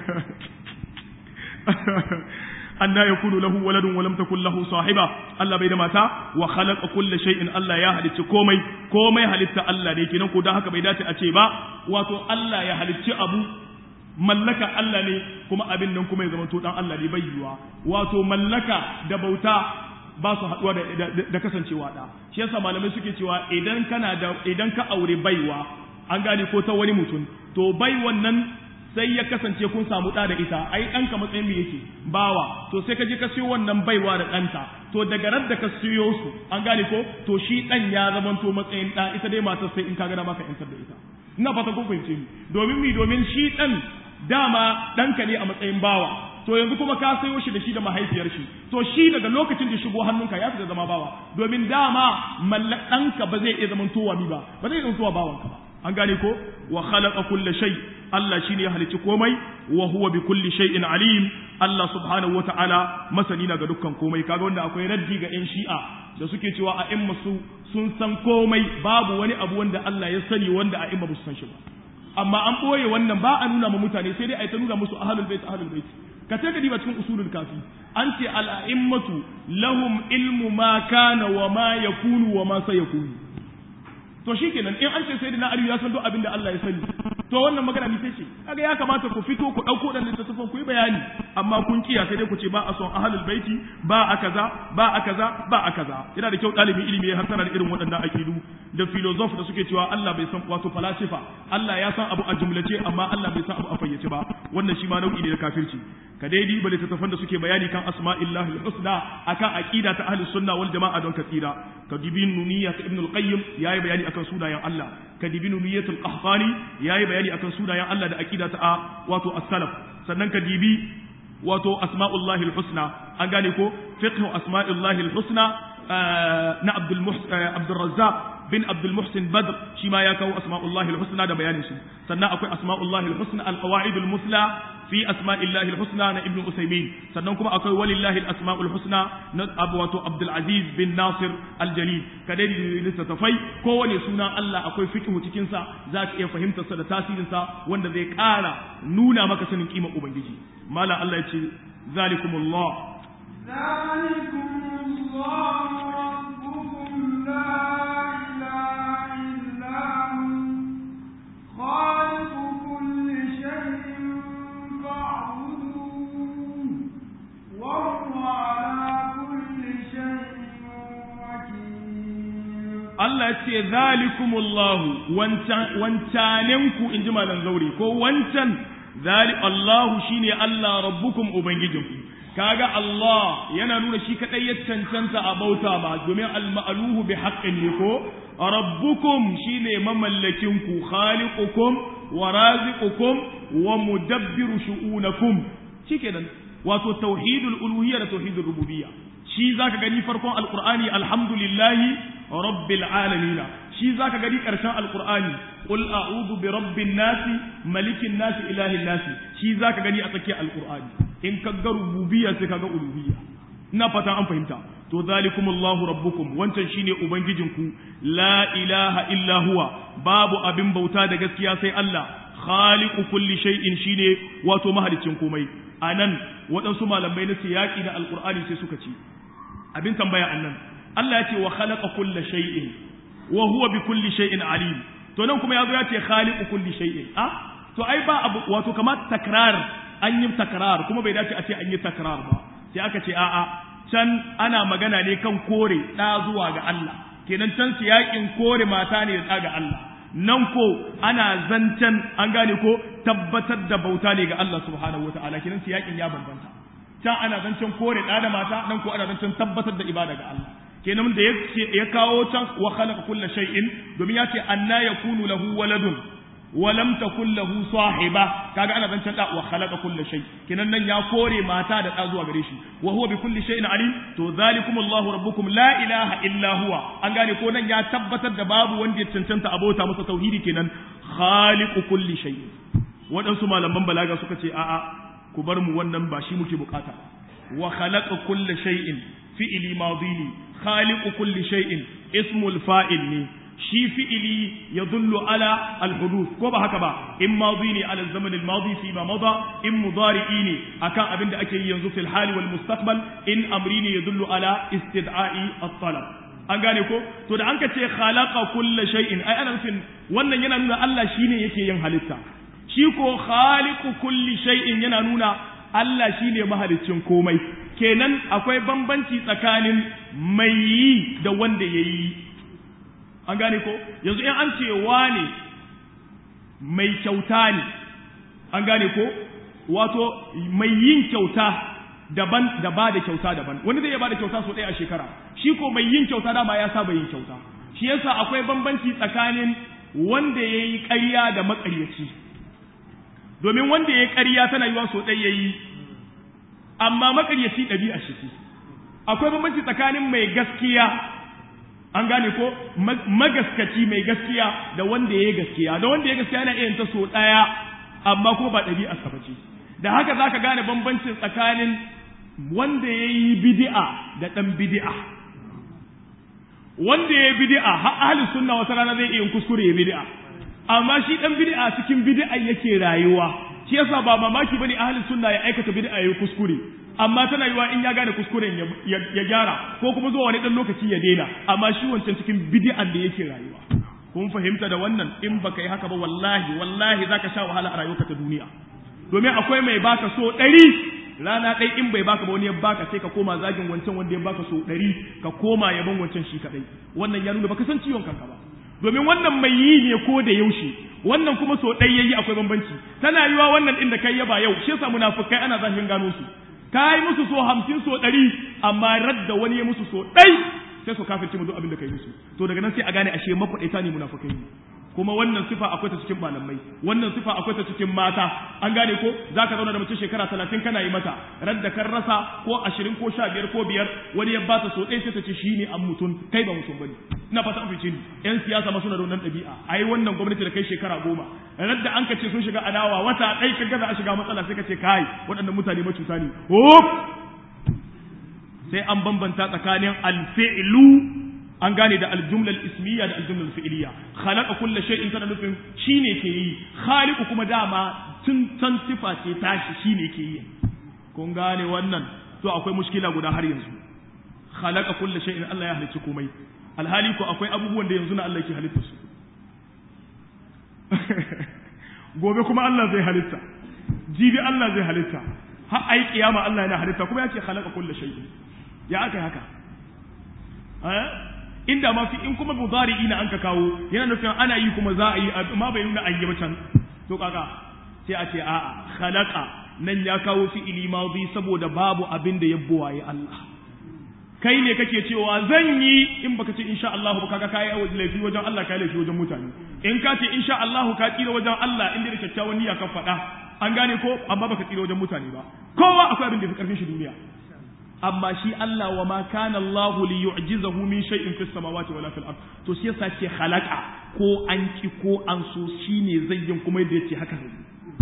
anna yakunu lahu waladun wa lam takul lahu sahiba Allah bai da mata wa khalaqa kulli shay'in Allah ya halicci komai komai halitta Allah ne kenan ko dan haka bai dace a ce ba wato Allah ya halicci abu mallaka Allah ne kuma abin nan kuma ya zama to dan Allah ne bai yiwa wato mallaka da bauta ba su haɗuwa da, kasancewa da shi yasa malamai suke cewa idan kana da idan ka aure baiwa an gane ko ta wani mutum to bai wannan sai ya kasance kun samu ɗa da ita ai ɗanka matsayin me yake bawa to sai ka je ka siyo wannan baiwa da ɗanta to daga ran da ka siyo su an gane ko to shi ɗan ya zamanto matsayin ɗa ita dai matar sai in ka gana maka yantar da ita ina fata kun fahimce ni domin mi domin shi ɗan dama ɗanka ne a matsayin bawa to yanzu kuma ka sayo shi da shi da mahaifiyar shi to shi daga lokacin da shigo hannunka ya fita zama bawa domin dama malla ɗanka ba zai iya zaman towa mi ba ba zai iya zaman towa bawanka ba an gane ko wa khalaqa kulla shay Allah shine ya halicci komai wa huwa bi kulli shay'in alim Allah subhanahu wata'ala masani na ga dukkan komai kaga wanda akwai raddi ga yan shi'a da suke cewa a imma su sun san komai babu wani abu wanda Allah ya sani wanda a imma ba su san shi ba amma an ɓoye wannan ba a nuna ma mutane sai dai a yi ta nuna musu ahalul bait ahalul bait ka sai ka diba cikin usulul kafi an ce al'a'immatu lahum ilmu ma kana wa ma yakunu wa ma sayakunu to shikenan in an ce sai na aliyu ya san duk abin da Allah ya sani to wannan magana ni ce kaga ya kamata ku fito ku dauko dan littattafan ku yi bayani amma kun kiya sai dai ku ce ba a son ahlul baiti ba a kaza ba a kaza ba a kaza yana da kyau dalibin ilimi ya hasana da irin waɗannan akidu da filosof da suke cewa Allah bai san wato falasifa Allah ya san abu a jumlace amma Allah bai san abu a fayyace ba wannan shi ma nau'i ne na kafirci ka dai diba littattafan da suke bayani kan asma'illahi husna akan aqida ta ahlus sunna wal jama'a don ka tsira ka dibi nuniyya ta ibn al-qayyim yayi bayani akan sunayen Allah ka dibi nuniyyatul qahtani yayi bayani akan sunayen Allah da aqida ta wato as-salaf sannan ka dibi wato asma'ullahi husna an gane ko fiqh asma'illahi husna na Abdul Abdul Razzaq bin Abdul Muhsin Badr shi ma ya kawo asma'ullahi husna da bayanin shi sannan akwai asma'ullahi husna al-qawaid al-musla fi asma'illahi al-husna na Ibn Usaymin sannan kuma akwai walillahi al-asma'ul husna na Abu wato Abdul Aziz bin Nasir al-Jalil kadai littattafai kowane suna Allah akwai fiqhu cikin sa za ka iya fahimtar sa da tasirin sa wanda zai ƙara nuna maka sanin kimar ubangiji malam Allah ya ce zalikumullah ذلكم الله الله ربكم لا إله إلا هو خالق كل شيء فاعبدوه وهو على كل شيء وكيل Allah ce zalikumullahu wancanenku in ji malam zauri ko wancan zali Allahu shine Allah rabbukum ubangijinku kaga Allah yana nuna shi kadai ya cancanta a bauta ba domin al-ma'luhu bi haqqin ne ko rabbukum shine mamallakinku khaliqukum wa raziqukum wa mudabbiru shu'unakum shikenan wato tauhidul uluhiyya da tauhidul rububiyya shi zaka gani farkon alqur'ani alhamdulillahi rabbil alamin shi zaka gani karshen alqur'ani qul a'udhu bi rabbin nasi malikin nasi ilahin nasi shi zaka gani a tsakiyar alqur'ani in ka ga rububiyya sai ka ga uluhiyya ina fata an fahimta to zalikumullahu rabbukum wancan shine ubangijinku la ilaha illa huwa babu abin bauta da gaskiya sai Allah khaliqu kulli shay'in shine wato mahalicin komai anan waɗansu malamai na siyaki da alqur'ani sai suka ce abin tambaya annan Allah ya ce wa khalaqa kulla shay'in wa huwa bi kulli shay'in alim to nan kuma yazo ya ce khaliqu kulli shay'in ah to ai ba abu wato kamar takrar an yi takrar kuma bai dace a ce an yi takrar ba sai aka ce a'a can ana magana ne kan kore da zuwa ga Allah kenan can siyakin kore mata ne da ga Allah nan ko ana zancen an gane ko tabbatar da bauta ne ga Allah subhanahu wataala kenan siyakin ya bambanta can ana zancen kore da da mata nan ko ana zancen tabbatar da ibada ga Allah kenan da ya kawo can wa khalaqa kulla shay'in domin ya ce anna yakunu lahu waladun wa lam takul lahu sahiba kaga ana zancen da wa khalaqa kulla shay kenan nan ya kore mata da da zuwa gare shi wa huwa bi kulli shay'in alim to zalikum Allahu rabbukum la ilaha illa huwa an gane ko nan ya tabbatar da babu wanda ya cancanta abota masa tauhidi kenan khaliqu kulli shay waɗansu malaman balaga suka ce a'a ku bar mu wannan ba shi muke bukata wa khalaqa kulli shay'in fi'ili madi ne khaliqu kulli shay'in ismul fa'il ne shi fi'ili yadullu ala al-huduth ko ba haka ba in madi ne ala zaman al-madi fi ma mada in mudari'i ne akan abin da ake yi yanzu fil hali wal mustaqbal in amri ne yadullu ala istid'a'i at-talab an gane ko to da an ka ce khalaqa kulli shay'in ai ana nufin wannan yana nuna Allah shine yake yin halitta shi ko khaliqu kulli shay'in yana nuna Allah shine mahaliccin komai kenan akwai bambanci tsakanin mai yi da wanda ya yi an gane ko yanzu in an ce wane mai kyauta ne an gane ko wato mai yin kyauta daban da ba da kyauta daban wani zai iya ba da kyauta sau ɗaya a shekara shi ko mai yin kyauta dama ya saba yin kyauta shi yasa akwai bambanci tsakanin wanda ya yi ƙarya da maƙaryaci domin wanda ya yi ƙarya tana yiwa sau ɗaya ya yi amma makaryaci ɗabi'a shi ce akwai bambanci tsakanin mai gaskiya an gane ko magaskaci mai gaskiya da wanda ya yi gaskiya da wanda ya gaskiya yana iya ta so ɗaya amma kuma ba ɗabi'a sa bace da haka za ka gane bambancin tsakanin wanda ya yi bidi'a da ɗan bidi'a wanda ya yi bidi'a har ahalin sunna wata rana zai iya kuskure ya bidi'a amma shi ɗan bidi'a cikin bidi'a yake rayuwa shi yasa ba mamaki bane ahlus sunna ya aikata bid'a yayi kuskure amma tana yiwa in ya gane kuskuren ya gyara ko kuma zuwa wani dan lokaci ya daina amma shi wancan cikin bid'an da yake rayuwa kun fahimta da wannan in baka yi haka ba wallahi wallahi zaka sha wahala a rayuwarka ta duniya domin akwai mai baka so ɗari rana ɗai in bai baka ba wani ya baka sai ka koma zagin wancan wanda ya baka so ɗari ka koma yaban wancan shi kaɗai wannan ya nuna baka san ciwon kanka ba domin wannan mai yi ne ko da yaushe wannan kuma so ɗai yayi akwai bambanci tana yiwa wannan ɗin da kai yaba yau shi yasa munafukai ana zafin gano su ka yi musu so hamsin so ɗari amma radda wani ya musu so ɗai sai su kafirce mu duk abin da kai musu to daga nan sai a gane ashe makwaɗaita ne munafukai ne kuma wannan sifa akwai ta cikin malamai wannan sifa akwai ta cikin mata an gane ko zaka zauna da mace shekara talatin kana yi mata radda kan rasa ko ashirin ko sha biyar ko biyar wani ya bata so ɗaya sai ta ce shi ne an mutum kai ba mutum bane ina fata an fice ni yan siyasa ma suna da wannan ɗabi'a ai wannan gwamnati da kai shekara goma radda an ka ce sun shiga adawa wata ɗai ka gaza a shiga matsala sai ka ce kai waɗannan mutane macuta ne hop sai an bambanta tsakanin alfi'lu an gane da aljumla ismiya da aljumla fi'iliya khalaqa kulli shay'in kana nufin shine ke yi khaliqu kuma dama tun san sifa ce tashi shine ke yi kun gane wannan to akwai mushkila guda har yanzu khalaqa kulli shay'in Allah ya halicci komai alhali ko akwai abubuwan da yanzu na Allah ke halitta su gobe kuma Allah zai halitta jibi Allah zai halitta har ai kiyama Allah yana halitta kuma ya ce khalaqa kulli shay'in ya aka haka inda ma fi in kuma mudari'i na an ka kawo yana nufin ana yi kuma za a yi amma bai nuna an yi ba can to kaka sai a ce a'a khalaqa nan ya kawo fi'ili madi saboda babu abin da ya buwaye Allah kai ne kake cewa zan yi in baka ce insha Allah ba kaga kai laifi wajen Allah kai laifi wajen mutane in ka ce insha Allah ka tsira wajen Allah inda da kyakkyawan niyya ka faɗa an gane ko amma baka tsira wajen mutane ba kowa akwai abin da fi karfin shi duniya amma shi Allah wa ma kana Allah li yu'jizahu min shay'in fis samawati wala fil ard to shi yasa ce khalaqa ko an ki ko an so shine zai yin kuma yadda yace haka zai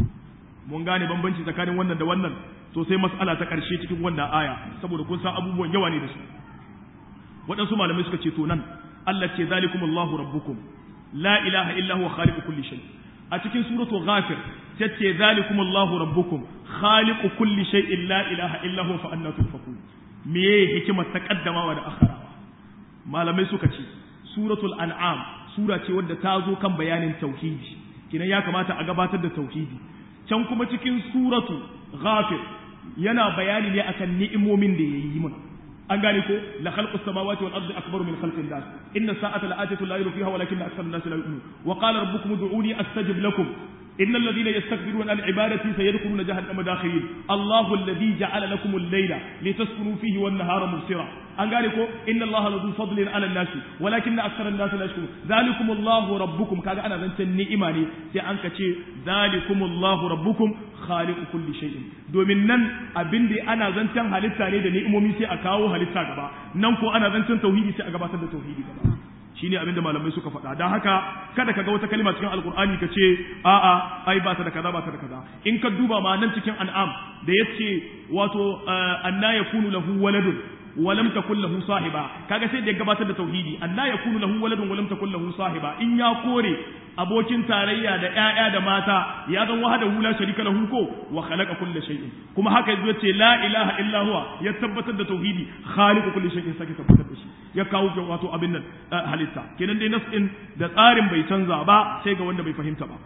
mun gane bambanci tsakanin wannan da wannan to sai mas'ala ta karshe cikin wannan aya saboda kun san abubuwan yawa ne da su waɗansu malamai suka ce to nan Allah ce zalikumullahu rabbukum la ilaha illa huwa khaliqu kulli shay a cikin suratul ghafir tace zalikumullahu rabbukum khaliqu kulli shay'in la ilaha illa huwa fa anna tufakun meye hikimar taqaddamawa da akharawa malamai suka ce suratul an'am sura ce wadda ta zo kan bayanin tauhidi kinan ya kamata a gabatar da tauhidi can kuma cikin suratu ghafir yana bayani ne akan ni'imomin da yayi mana an gane ko la khalqu samawati wal ardi akbaru min khalqin nas inna sa'ata la'atatu la fiha walakin aktharu an-nas la yu'minun wa qala rabbukum ud'uni astajib lakum إن الذين يستكبرون عن عبادتي سيدخلون جهنم داخلين الله الذي جعل لكم الليل لتسكنوا فيه والنهار مبصرا an gane ko inna allaha ladu fadlin ala nasi walakin akthara an-nas la yashkurun zalikum allahu rabbukum kaga ana zancen ni'ima ne sai an ka ce zalikum allahu rabbukum khaliqu kulli shay'in domin nan abin da ana zancen halitta ne da ni'imomi sai a kawo halitta gaba nan ko ana zancen tauhidi sai a gabatar da tauhidi gaba shine abinda malamai suka faɗa don haka kada ka ga wata kalma cikin alkur'ani ka ce a'a ai ba ta da kaza ba ta da kaza in ka duba ma nan cikin an'am da yace wato anna yakunu lahu waladun ولم تكن له صاحبة kaga sai da ya gabatar da tauhidi anna yakunu lahu waladun wa lam takun lahu sahiba in ya kore abokin tarayya da ƴaƴa da mata ya zan wahada hula sharika lahu ko wa khalaqa kulli shay'in kuma haka yazo ce la ilaha illa huwa ya tabbatar da tauhidi khaliqu kulli shay'in sake tabbatar da shi ya kawo wato abin nan halitta kenan dai nas'in da tsarin bai canza ba sai ga wanda bai fahimta ba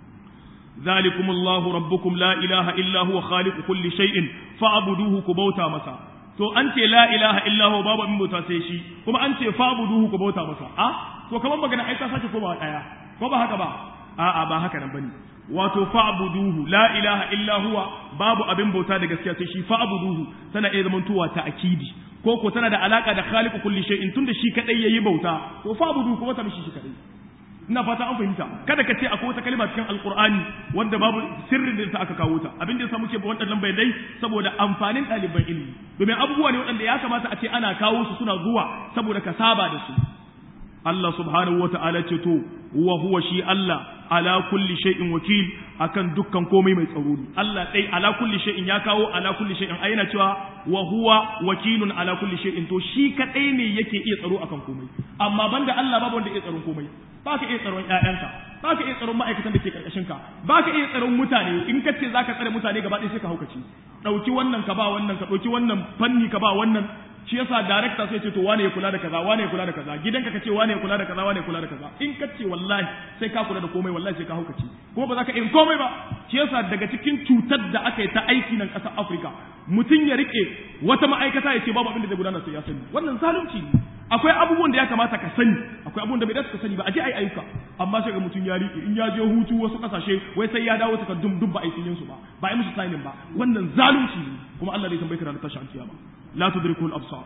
ذلكم الله ربكم لا إله إلا هو خالق كل شيء فاعبدوه كبوتا مسا to an ce la ilaha illa huwa babu abin bauta sai shi kuma an ce fa'buduhu ku bauta masa a to kamar magana ai ta sake koma daya ko ba haka ba a'a ba haka nan bane wato fa'buduhu la ilaha illa huwa babu abin bauta da gaskiya sai shi fa'buduhu tana iya zaman tuwa ta akidi ko ko tana da alaka da khaliqu kulli shay'in tunda shi kadai yayi bauta to fa'buduhu kuma ta mishi shi kadai ina fata an fahimta kada ka ce akwai wata kalma cikin alqur'ani wanda babu sirrin da ta aka kawo ta abin da yasa muke ba waɗannan bayanai saboda amfanin ɗaliban ilimi domin abubuwa ne waɗanda ya kamata a ce ana kawo su suna zuwa saboda ka saba da su Allah subhanahu wa ta'ala ce to wa huwa shi Allah ala kulli shay'in wakil akan dukkan komai mai tsaro ne Allah dai ala kulli shay'in ya kawo ala kulli shay'in ai yana cewa wa huwa wakilun ala kulli shay'in to shi kadai ne yake iya tsaro akan komai amma banda Allah babu wanda iya tsaron komai baka iya tsaron ƴaƴanka baka iya tsaron ma'aikatan da ke karkashin ka baka iya tsaron mutane in ka ce zaka tsare mutane gaba ɗaya sai ka haukace dauki wannan ka ba wannan ka dauki wannan fanni ka ba wannan shi yasa director sai ce to wane ya kula da kaza wane ya kula da kaza gidanka ka ce wane ya kula da kaza wane ya kula da kaza in ka ce wallahi sai ka kula da komai wallahi sai ka haukace kuma ba za ka yin komai ba shi yasa daga cikin cutar da aka yi ta aiki nan ƙasar Afirka mutum ya rike wata ma'aikata ya ce babu abin da zai gudana sai ya sani wannan zalunci ne akwai abubuwan da ya kamata ka sani akwai abubuwan da bai dace ka sani ba a je ai ayyuka amma sai ga mutum ya rike in ya je hutu wasu kasashe wai sai ya dawo takardun duk ba aikin su ba ba ai musu signing ba wannan zalunci ne kuma Allah zai tambaye ka ranar tashin kiyama la tudrikul absar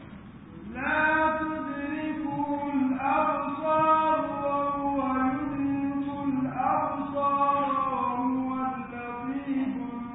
لا تدركه الأبصار وهو يدرك الأبصار وهو اللطيف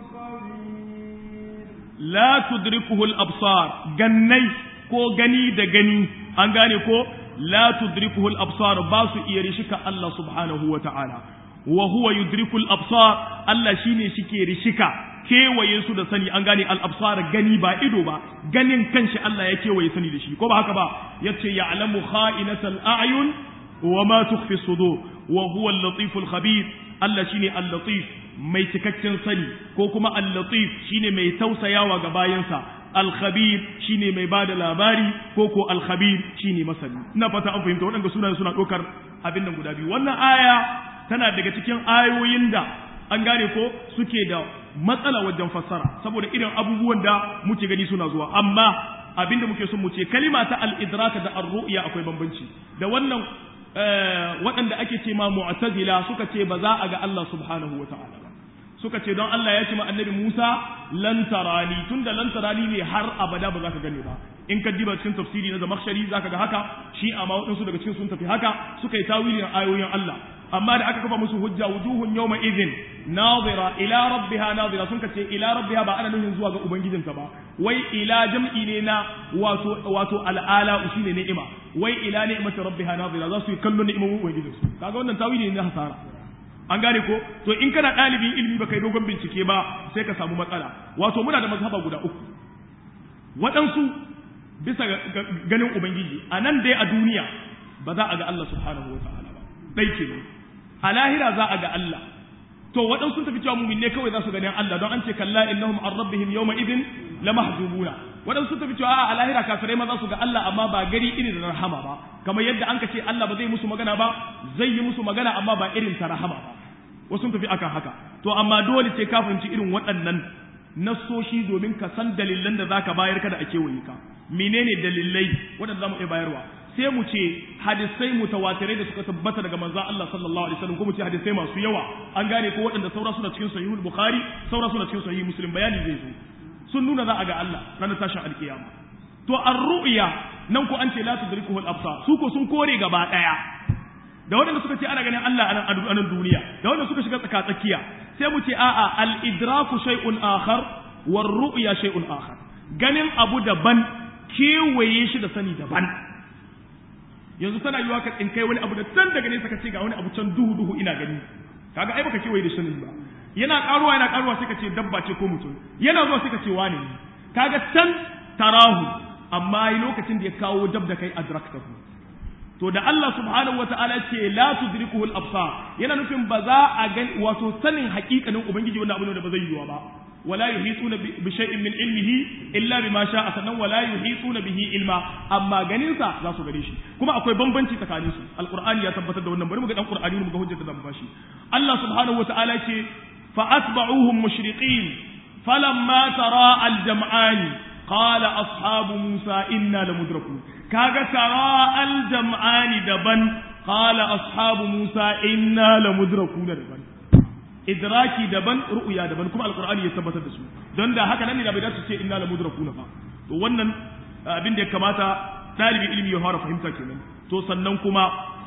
الخبير la tudrikuhu al-absar gannai ko gani da gani an gane ko la tudrikuhu al-absar ba su iya rishika Allah subhanahu wa ta'ala wa huwa yudriku al-absar Allah shine shike rishika kewaye su da sani an gane al-absar gani ba ido ba ganin kanshi Allah ya kewaye sani da shi ko ba haka ba yace ya'lamu kha'inatal a'yun wa ma tukhfi sudur wa huwa al-latif al-khabir Allah shine al-latif mai cikakken sani ko kuma al-latif shine mai tausayawa ga bayansa al-khabir shine mai bada labari ko ko al-khabir shine masani ina fata an fahimta waɗanda sunayen suna ɗaukar abin nan guda biyu wannan aya tana daga cikin ayoyin da an gane ko suke da matsala wajen fassara saboda irin abubuwan da muke gani suna zuwa amma abinda muke son mu ce kalima ta al-idraka da ar-ru'ya akwai bambanci da wannan waɗanda ake ce ma mu'tazila suka ce ba za a ga Allah subhanahu wa ta'ala ba suka ce don Allah ya ce ma annabi Musa lan tarani tunda lan tarani ne har abada ba za ka gane ba in ka diba cikin tafsiri na Zamakhshari zaka ga haka shi amma waɗansu daga cikin sun tafi haka suka yi tawilin ayoyin Allah amma da aka kafa musu hujja wujuhun yawma idhin nazira ila rabbiha nazira sun kace ila rabbiha ba ana nufin zuwa ga ubangijinta ba wai ila jam'i ne na wato wato al'ala shine ni'ima wai ila ni'mati rabbiha nazira za su yi kallon ni'imomin ubangijinsu kaga wannan tawili ne na hasara an gane ko to in kana ɗalibin ilimi ba kai dogon bincike ba sai ka samu matsala wato muna da mazhaba guda uku waɗansu bisa ganin ubangiji a nan dai a duniya ba za a ga Allah subhanahu wa ta'ala ba ɗai ke a lahira za a ga Allah to waɗansu sun tafi cewa mumin ne kawai za su ganin Allah don an ce kalla innahum an rabbihim yawma idin la mahjubuna waɗansu sun tafi cewa a lahira kafirai ma za su ga Allah amma ba gari irin da rahama ba kamar yadda an ka ce Allah ba zai musu magana ba zai yi musu magana amma ba irin ta rahama ba wasu sun tafi akan haka to amma dole sai ka fahimci irin waɗannan nassoshi domin ka san dalilan da zaka bayar kada a kewaye ka menene dalilai waɗanda zamu iya bayarwa sai mu ce hadisai mutawatirai da suka tabbata daga manzon Allah sallallahu alaihi wasallam ko mu ce hadisai masu yawa an gane ko waɗanda saura suna cikin sahihul bukhari saura suna cikin sahih muslim bayani zai zo sun nuna za a ga Allah ranar tashin alkiyama to ar-ru'ya nan ko an ce la tudrikuhu al-absar su ko sun kore gaba daya da waɗanda suka ce ana ganin Allah a nan duniya da waɗanda suka shiga tsaka tsakiya sai mu ce a'a al-idraku shay'un akhar war ru'ya shay'un akhar ganin abu daban kewaye shi da sani daban yanzu tana yiwa ka tsinkai wani abu da can daga nesa ka ce ga wani abu can duhu duhu ina gani kaga ai baka kewaye da sanin ba yana karuwa yana karuwa sai ka ce dabba ce ko mutum yana zuwa sai ka ce wane ne kaga can tarahu amma lokacin da ya kawo dab da kai adraktahu to da Allah subhanahu wata'ala ce la tudrikuhu al-absar yana nufin ba za a ga wato sanin hakikanin ubangiji wannan abu ne da ba zai yiwa ba wala yuhituna bi shay'in min ilmihi illa bima sha'a sannan wala yuhituna bihi ilma amma ganin sa za su gare shi kuma akwai bambanci tsakanin su alqur'ani ya tabbatar da wannan bari mu ga dan qur'ani mu ga hujjar da zan bashi Allah subhanahu wata'ala ce fa atba'uhum mushriqin falamma tara al-jam'ani qala ashabu musa inna lamudrakun kaga tara al-jam'ani daban qala ashabu musa inna lamudrakun daban idraki daban ru'ya daban kuma alqur'ani ya tabbatar da su don da haka nan ne da bai dace ce inna lamudrakun ba to wannan abin da ya kamata dalibi ilimi ya fara fahimta kenan to sannan kuma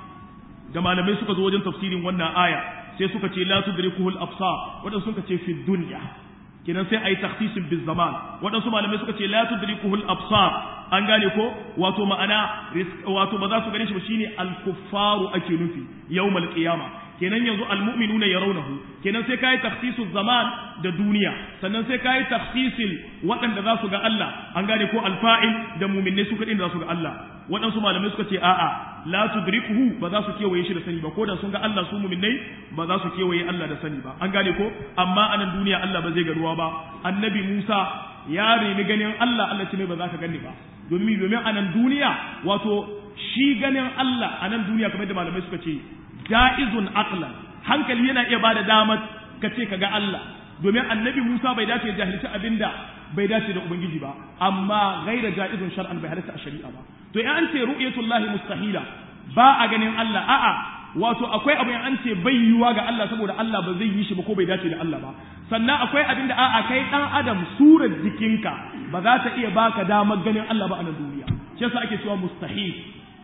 da malamai suka zo wajen tafsirin wannan aya sai suka ce la tudrikuhu al-absar wadansu suka ce fi dunya kenan sai ayi takhsisin bil zaman wadansu malamai suka ce la tudrikuhu al-absar an gane ko wato ma'ana wato ba za su gane shi ba shine al-kuffaru ake nufi yawmal qiyama kenan yanzu al-mu'minuna yarawnahu kenan sai kai takhsisul zaman da duniya sannan sai kai takhsisil waɗanda za su ga Allah an gane ko al-fa'il da mu'minai su kadin da za su ga Allah waɗansu malamai suka ce a'a la tudrikuhu ba za su kewaye shi da sani ba ko da sun ga Allah su mu'minai ba za su kewaye Allah da sani ba an gane ko amma anan duniya Allah ba zai garuwa ba annabi Musa ya remi ganin Allah Allah ce mai ba za ka gani ba domin domin anan duniya wato shi ganin Allah anan duniya kamar da malamai suka ce ja'izun aqlan hankali yana iya bada damar ka ce ka ga Allah domin annabi Musa bai dace ya jahilci abinda bai dace da ubangiji ba amma gaira ja'izun shar'an bai halatta a shari'a ba to in an ce ru'yatullahi mustahila ba a ganin Allah a'a wato akwai abin an ce bai yiwa ga Allah saboda Allah ba zai yi shi ba ko bai dace da Allah ba sannan akwai abin da a'a kai dan adam surar jikinka ba za ta iya baka damar ganin Allah ba a nan duniya shi yasa ake cewa mustahil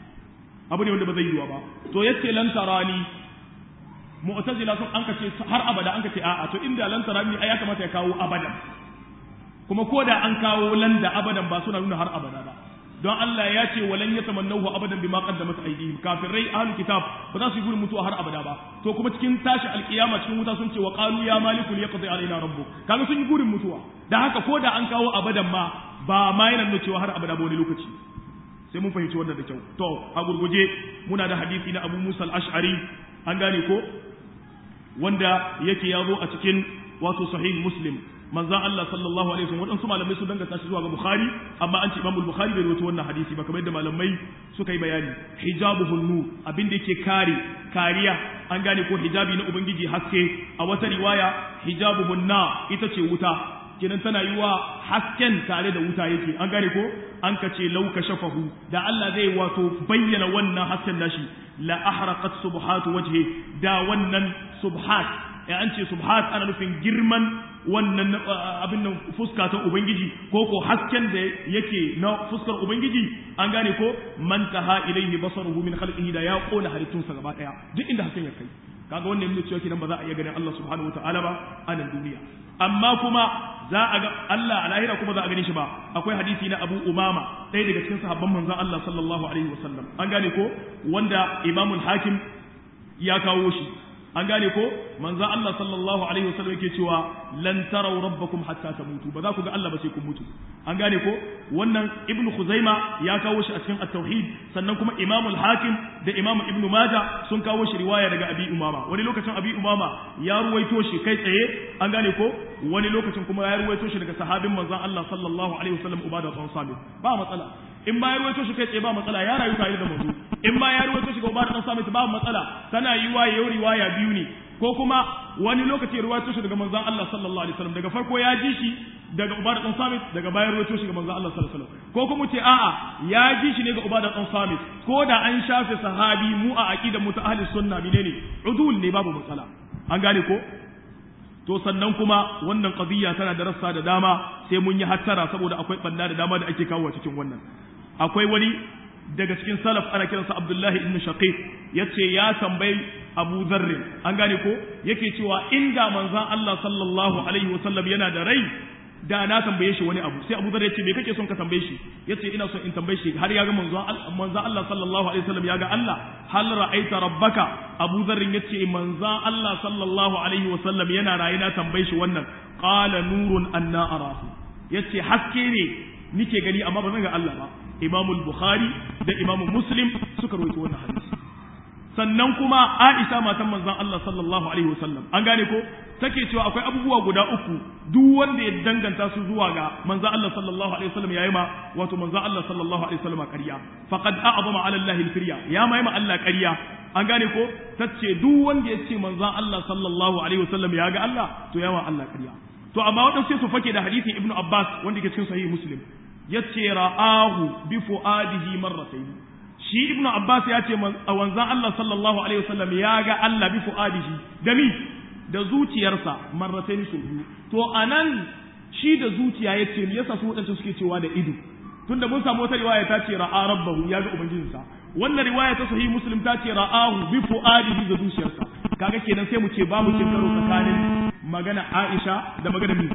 abu ne wanda ba zai yiwa ba to yace lan tarani mu'tazila sun an kace har abada an kace a'a to inda lan tarani ai ya kamata ya kawo abadan kuma ko da an kawo lan da abadan ba suna nuna har abada ba don Allah ya ce walan yatamannahu abadan bima qaddamat aydihim kafirai ahlul kitab ba za su yi gurin mutuwa har abada ba to kuma cikin tashi alkiyama cikin wuta sun ce wa qalu ya maliku liyaqdi alaina rabbuk kaga sun yi gurin mutuwa da haka ko da an kawo abadan ma ba ma yana nuna cewa har abada ba wani lokaci sai mun fahimci wannan da kyau to a gurguje muna da hadisi na Abu Musa al-Ash'ari an gane ko wanda yake ya zo a cikin wato sahih Muslim manzon Allah sallallahu alaihi wasallam wadansu malamai su danganta shi zuwa ga Bukhari amma an ce Imam Bukhari bai rawaito wannan hadisi ba kamar yadda malamai suka yi bayani hijabuhun nur abin da yake kare kariya an gane ko hijabi na ubangiji haske a wata riwaya hijabuhun na ita ce wuta kenan tana yi wa hasken tare da wuta yake an gane ko an ka ce lauka shafahu da Allah zai wato bayyana wannan hasken nashi la ahraqat subhatu wajhi da wannan subhat ya an ce subhat ana nufin girman wannan abin nan fuska ta ubangiji ko ko hasken da yake na fuskar ubangiji an gane ko man taha ilayhi basaruhu min khalqihi da ya kona halittunsa gaba daya duk inda hasken ya kai kaga wannan yana cewa kidan ba za a iya ganin Allah subhanahu wataala ba a nan duniya amma kuma za a ga Allah a lahira kuma za a gane shi ba akwai hadisi na Abu Umama ɗaya daga cikin sahabban manzon Allah sallallahu alaihi wasallam an gane ko wanda Imamul Hakim ya kawo shi an gane ko manzo Allah sallallahu alaihi wasallam yake cewa lan taraw rabbakum hatta tamutu ba za ku ga Allah ba sai kun mutu an gane ko wannan ibn khuzaima ya kawo shi a cikin at-tauhid sannan kuma imam al-hakim da imam ibn majah sun kawo shi riwaya daga abi umama wani lokacin abi umama ya ruwaito shi kai tsaye an gane ko wani lokacin kuma ya ruwaito shi daga sahabin manzon Allah sallallahu alaihi wasallam ubada bin samit ba matsala in ba ya ruwaito shi kai tsaye ba matsala ya rayu tare da manzo in ba ya ruwaito shi ga ubada bin samit ba matsala tana yiwa yau riwaya biyu ne ko kuma wani lokaci ya ruwaito shi daga manzon Allah sallallahu alaihi wasallam daga farko ya ji shi daga Ubada dan Samit daga bayan ruwaito shi ga manzon Allah sallallahu alaihi wasallam ko kuma ce a'a ya ji shi ne ga Ubada dan Samit ko da an shafe sahabi mu a aqidar mu ta ahli sunna menene udul ne babu matsala an gane ko to sannan kuma wannan qadiyya tana da rassa da dama sai mun yi hattara saboda akwai banda da dama da ake kawo cikin wannan akwai wani daga cikin salaf ana kiransa Abdullahi ibn Shaqiq yace ya tambayi Abu Dharr an gane ko yake cewa inda manzon Allah sallallahu alaihi wasallam yana da rai da na tambaye shi wani abu sai Abu Dharr yace me kake son ka tambaye shi yace ina son in tambaye shi har ya ga manzon manzon Allah sallallahu alaihi wasallam ya ga Allah hal ra'aita rabbaka Abu Dharr yace manzon Allah sallallahu alaihi wasallam yana raye na tambaye shi wannan qala nurun anna arahu yace haske ne nike gani amma ba zan ga Allah ba Imam Bukhari da Imam Muslim suka rawaito wannan hadisi sannan kuma Aisha matan manzon Allah sallallahu alaihi wasallam an gane ko take cewa akwai abubuwa guda uku duk wanda ya danganta su zuwa ga manzon Allah sallallahu alaihi wasallam yayi ma wato manzon Allah sallallahu alaihi wasallam ƙarya faqad a'zama ala Allah al-firya ya mai ma Allah ƙarya an gane ko tace duk wanda ya ce manzon Allah sallallahu alaihi wasallam ya ga Allah to ya ma Allah ƙarya to amma wadansu sai su fake da hadisin Ibn Abbas wanda ke cikin sahih Muslim yace ra'ahu bi fuadihi marratayn shi ibnu abbas ya ce a wanzan Allah sallallahu alaihi wasallam ya ga Allah bi fuadihi da mi da zuciyarsa marratayn su biyu to anan shi da zuciya yace me yasa su wadanda suke cewa da ido tunda mun samu wata riwaya ta ce ra'a rabbahu ya ga ubangijinsa wannan riwaya ta sahih muslim ta ce ra'ahu bi fuadihi da zuciyarsa kaga kenan sai mu ce babu cin karo tsakanin magana Aisha da magana mi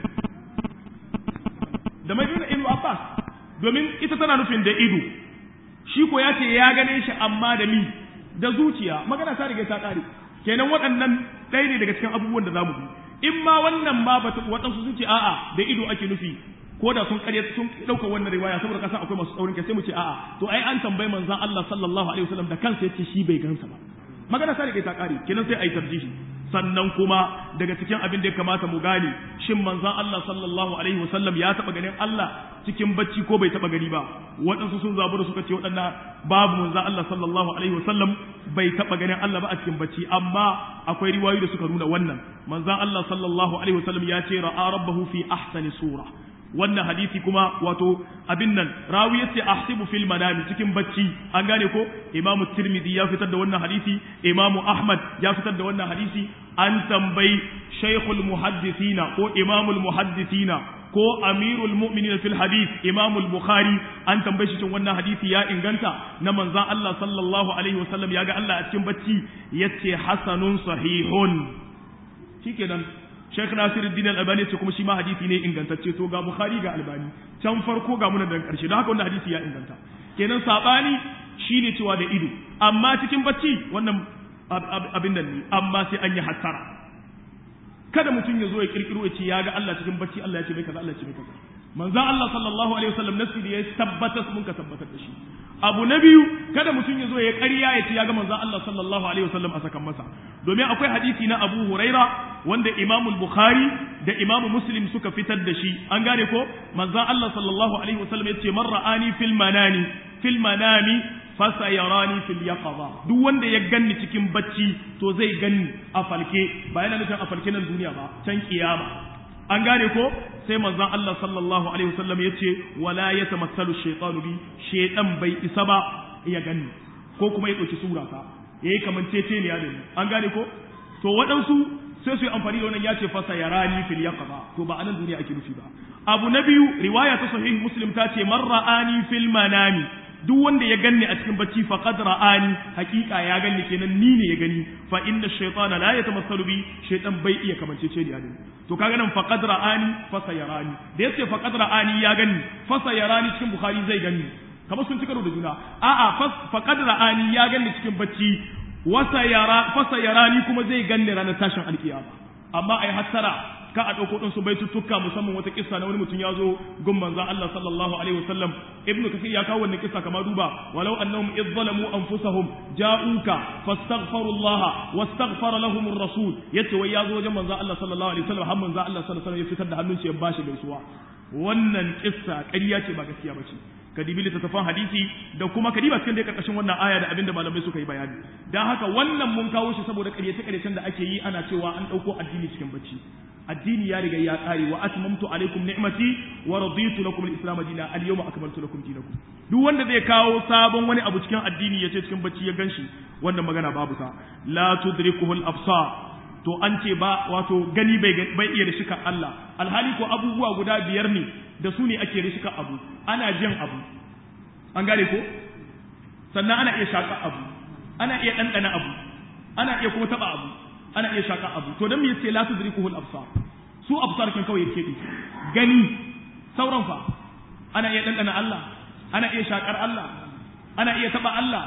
da magana Ibn Abbas domin ita tana nufin da ido shi ko ya ce ya gane shi amma da mi da zuciya magana ta riga ta kare kenan waɗannan ɗaya ne daga cikin abubuwan da zamu bi in ma wannan ma ba waɗansu sun ce a'a da ido ake nufi ko da sun ƙarya sun ɗauka wannan riwaya saboda kasan akwai masu tsaurin kai sai mu ce a'a to ai an tambayi manzon Allah sallallahu alaihi wasallam da kansa yace shi bai gansa ba magana ta riga ta kare kenan sai ai tarjihi sannan kuma daga cikin abin da ya kamata mu gane shin manzon Allah sallallahu alaihi wasallam ya taba ganin Allah cikin bacci ko bai taba gani ba waɗansu sun zabu da suka ce waɗannan babu manzon Allah sallallahu alaihi wasallam bai taba ganin Allah ba a cikin bacci amma akwai riwayoyi da suka nuna wannan manzon Allah sallallahu alaihi wasallam ya ce ra'a rabbahu fi ahsani sura wannan hadisi kuma wato abin nan rawi yace ahsibu fil manami cikin bacci an gane ko imamu tirmidhi ya fitar da wannan hadisi imamu ahmad ya fitar da wannan hadisi an tambayi shaykhul muhaddisina ko imamul muhaddisina ko amirul mu'minin fil hadith imamul bukhari an tambaye shi cikin wannan hadisi ya inganta na manzon Allah sallallahu alaihi wasallam ya ga Allah a cikin bacci yace hasanun sahihun shikenan Sheikh Nasiruddin Al-Albani ce kuma shi ma hadisi ne ingantacce to ga Bukhari ga Albani can farko ga muna da karshe don haka wannan hadisi ya inganta kenan sabani shine cewa da ido amma cikin bacci wannan abin nan ne amma sai an yi hattara kada mutum ya zo ya kirkiro ya ce ya ga Allah cikin bacci Allah ya ce mai kaza Allah ya ce mai kaza manzo Allah sallallahu alaihi wasallam nasi da ya tabbatar mun ka tabbatar da shi abu na biyu kada mutum ya zo ya ƙarya ya ce ya ga manzon Allah sallallahu alaihi wasallam a sakan masa domin akwai hadisi na Abu Huraira wanda Imam Bukhari da Imam Muslim suka fitar da shi an gane ko manzon Allah sallallahu alaihi wasallam ya ce man ra'ani fil manani fil manami fasayarani fil yaqaza duk wanda ya ganni cikin bacci to zai ganni a falke ba yana nufin a falke nan duniya ba can kiyama an gane ko sai manzon Allah sallallahu alaihi wasallam yace wala yatamassalu shaytanu bi shaytan bai isa ba ya ganni ko kuma ya dauki sura ta yayi kaman tece ne ya dani an gane ko to waɗansu sai su yi amfani da wannan ya ce fasa yarani fil yaqaba to ba anan duniya ake nufi ba abu na biyu riwaya ta sahih muslim ta ce man ra'ani fil manami duk wanda ya ganni a cikin bacci faqad ra'ani hakika ya ganni kenan ni ne ya gani fa inna shaytana la yatamassalu bi shaytan bai iya kamance ce da to kaga nan faqad ra'ani fa sayarani da yace faqad ra'ani ya ganni fa sayarani cikin bukhari zai ganni kamar sun ci karo da juna a'a faqad ra'ani ya ganni cikin bacci wa sayara fa sayarani kuma zai ganni ranar tashin alkiyama amma ai hattara ka a ɗauko ɗin su baituttuka musamman wata kissa na wani mutum ya zo gun manzon Allah sallallahu alaihi wasallam ibnu kasir ya kawo wannan kissa kamar duba walau annahum idh zalamu anfusahum ja'uka fastaghfiru Allah wastaghfara lahum ar-rasul yace wai ya zo wajen manzon Allah sallallahu alaihi wasallam har manzon Allah sallallahu alaihi wasallam ya fitar da hannun shi ya bashi gaisuwa wannan kissa ƙarya ce ba gaskiya ba ce ka dibi littattafan hadisi da kuma ka diba cikin da karkashin wannan aya da abinda malamai suka yi bayani dan haka wannan mun kawo shi saboda ƙaryace-ƙaryacen da ake yi ana cewa an ɗauko addini cikin bacci addini ya riga ya ƙare wa atmamtu alaikum ni'mati wa raditu lakum al-islam dinan al-yawma akmaltu lakum dinakum duk wanda zai kawo sabon wani abu cikin addini ya ce cikin bacci ya ganshi wannan magana babu ta la tudrikuhu al-absar to an ce ba wato gani bai bai iya rishika Allah alhali ko abubuwa guda biyar ne da su ne ake rishika abu ana jin abu an gane ko sannan ana iya shaka abu ana iya ɗanɗana abu ana iya kuma taɓa abu ana iya shaka abu to dan me yace la tudrikuhu al-absar su absar kan kawai yake gani sauran fa ana iya ɗanɗana Allah ana iya shakar Allah ana iya taɓa Allah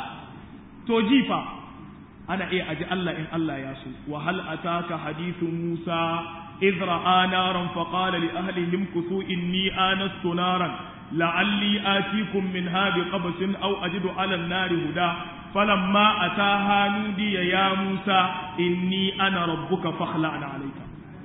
to jifa ana iya aji Allah in Allah ya so wa hal ataka hadithu Musa idh ra'a naran fa qala li ahlihim kuthu inni anastu naran la'alli atikum minha biqabsin aw ajidu 'ala an-nari huda falamma ataha nudiya ya Musa inni ana rabbuka fakhla'na 'alayka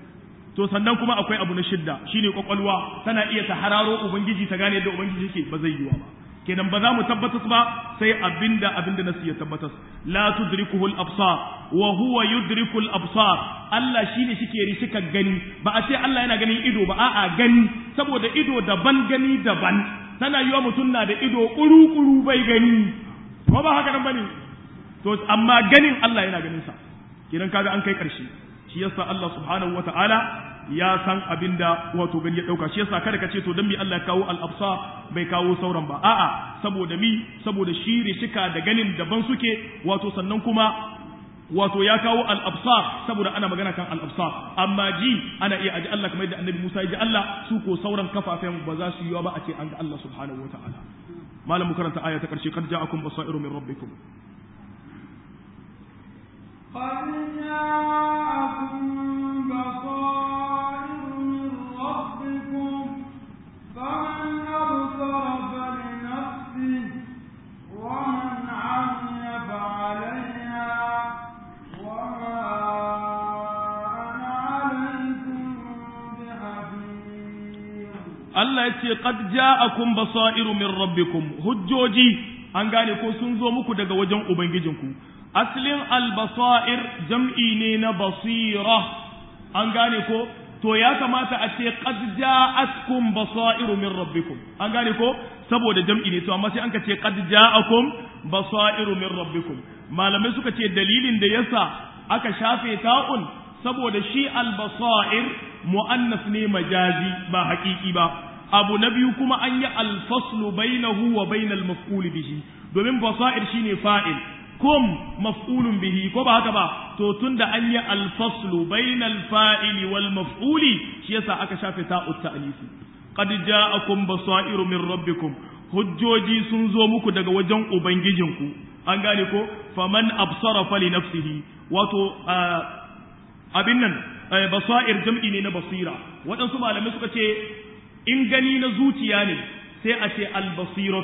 to sannan kuma akwai abu na shidda shine kwakwalwa tana iya ta hararo ubangiji ta gane yadda ubangiji yake ba zai yiwa ba kenan ba za mu tabbatar ba sai abinda abinda nasu ya tabbatar la tudrikuhu al-absar wa huwa yudriku al-absar Allah shine shike rishika gani ba a ce Allah yana ganin ido ba a'a gani saboda ido daban gani daban tana yiwa mutum na da ido kuru-kuru bai gani ko ba haka nan bane to amma ganin Allah yana ganin sa kenan kaga an kai karshe shi yasa Allah subhanahu wataala ya san abinda wato gani ya dauka shi yasa kada ka ce to dan mi Allah ya kawo al-absa bai kawo sauran ba a'a saboda mi saboda shi rishika da ganin daban suke wato sannan kuma wato ya kawo al-absa saboda ana magana kan al-absa amma ji ana iya aji Allah kamar yadda annabi Musa ya ji Allah su ko sauran kafafen ba za su yi ba a ce an ga Allah subhanahu wataala malam mu karanta aya ta karshe kad ja'akum basairu min rabbikum قد جاءكم بصائر من ربكم فمن أبصر فلنفسه ومن عمي فعليها وما أنا عليكم بحفيظ Allah ya ce qad ja'akum basairu min rabbikum hujjoji an gane ko sun zo muku daga wajen ubangijinku aslin albasair jam'i ne na basira an gane ko to ya kamata a ce qad ja'atkum basairu min rabbikum an gane ko saboda jam'i ne to amma sai an ka ce qad ja'akum basairu min rabbikum malamai suka ce dalilin da yasa aka shafe ta'un saboda shi albasair mu'annas ne majazi ba haƙiƙi ba abu na biyu kuma an yi alfaslu bainahu wa bainal maf'ul bihi domin basair shine fa'il kum maf'ulun bihi ko ba haka ba to tunda an yi alfaslu bainal fa'ili wal maf'uli shi yasa aka shafe ta'ut ta'nisi qad ja'akum basairu min rabbikum hujjoji sun zo muku daga wajen ubangijinku an gane ko faman absara fali nafsihi wato abin nan basair jam'i ne na basira waɗansu malamai suka ce in gani na zuciya ne sai a ce albasiratu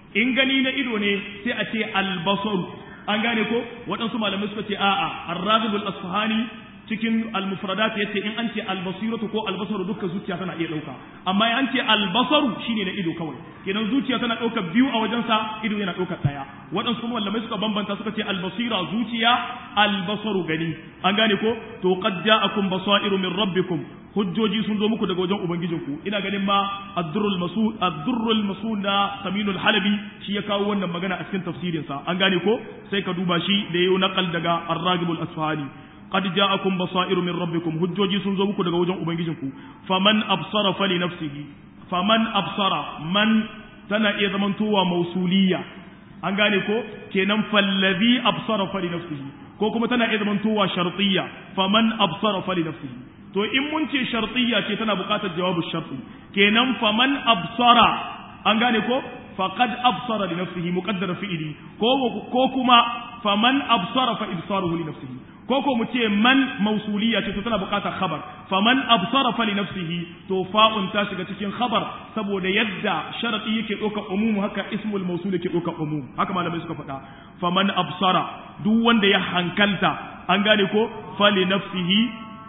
in gani na ido ne sai a ce albasaru an gane ko waɗansu malamai suka ce a'a ar-raghib al-asfahani cikin al-mufradat yace in an ce al-basiratu ko al-basaru dukkan zuciya tana iya dauka amma in an ce al-basaru shine na ido kawai kenan zuciya tana dauka biyu a wajen sa ido yana dauka daya waɗansu kuma malamai suka bambanta suka ce al-basira zuciya al-basaru gani an gane ko to qad ja'akum basairu min rabbikum hujjoji sun zo muku daga wajen ubangijinku ina ganin ma ad-durrul masud ad-durrul masud da saminul halabi shi ya kawo wannan magana a cikin tafsirin sa an gane ko sai ka duba shi da yayi naqal daga ar-ragibul asfahani qad ja'akum basairu min rabbikum hujjoji sun zo muku daga wajen ubangijinku faman absara fali nafsihi faman absara man tana iya zamantowa mausuliya an gane ko kenan fallazi absara fali nafsihi ko kuma tana iya zamantowa shartiyya faman absara fali nafsihi to in mun ce shartiyya ce tana buƙatar jawabu sharti kenan faman absara an gane ko faqad absara li nafsihi muqaddara fi'li ko ko kuma faman absara fa ibsaruhu li nafsihi ko ko mu ce man mausuliyya ce to tana buƙatar khabar faman absara fa li nafsihi to fa'un ta shiga cikin khabar saboda yadda sharadi yake ɗaukar umum haka ismul mausul yake ɗaukar umum haka malamai suka faɗa faman absara duk wanda ya hankalta an gane ko fa li nafsihi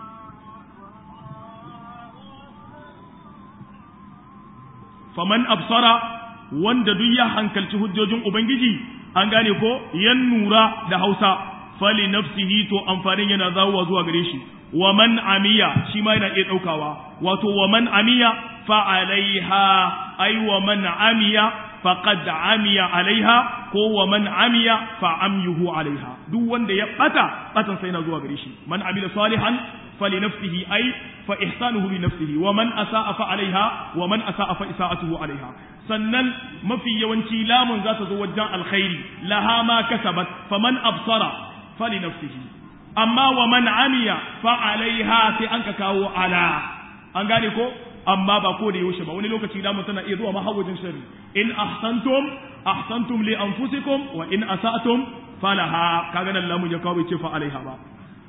faman absara wanda duk ya hankalci hujjojin ubangiji an gane ko yan nura da hausa fali nafsihi to amfanin yana zawowa zuwa gare shi wa man amiya shi ma yana iya daukawa wato wa man amiya fa alaiha ai wa man amiya faqad amiya alaiha ko wa man amiya fa amyuhu alaiha duk wanda ya bata batan sai yana zuwa gare shi man amila salihan فلنفسه أي فإحسانه لنفسه ومن أساء فعليها ومن أساء فإساءته عليها sannan mafi yawanci lamun za ta zo wajen alkhairi laha ma kasabat faman absara fali nafsihi amma wa man amiya fa alaiha sai an ka kawo ala an gane ko amma ba ko da yaushe ba wani lokaci lamun tana iya zuwa mahawajin shari in ahsantum ahsantum li anfusikum wa in asatum falaha kaga nan lamun ya kawo ce fa alaiha ba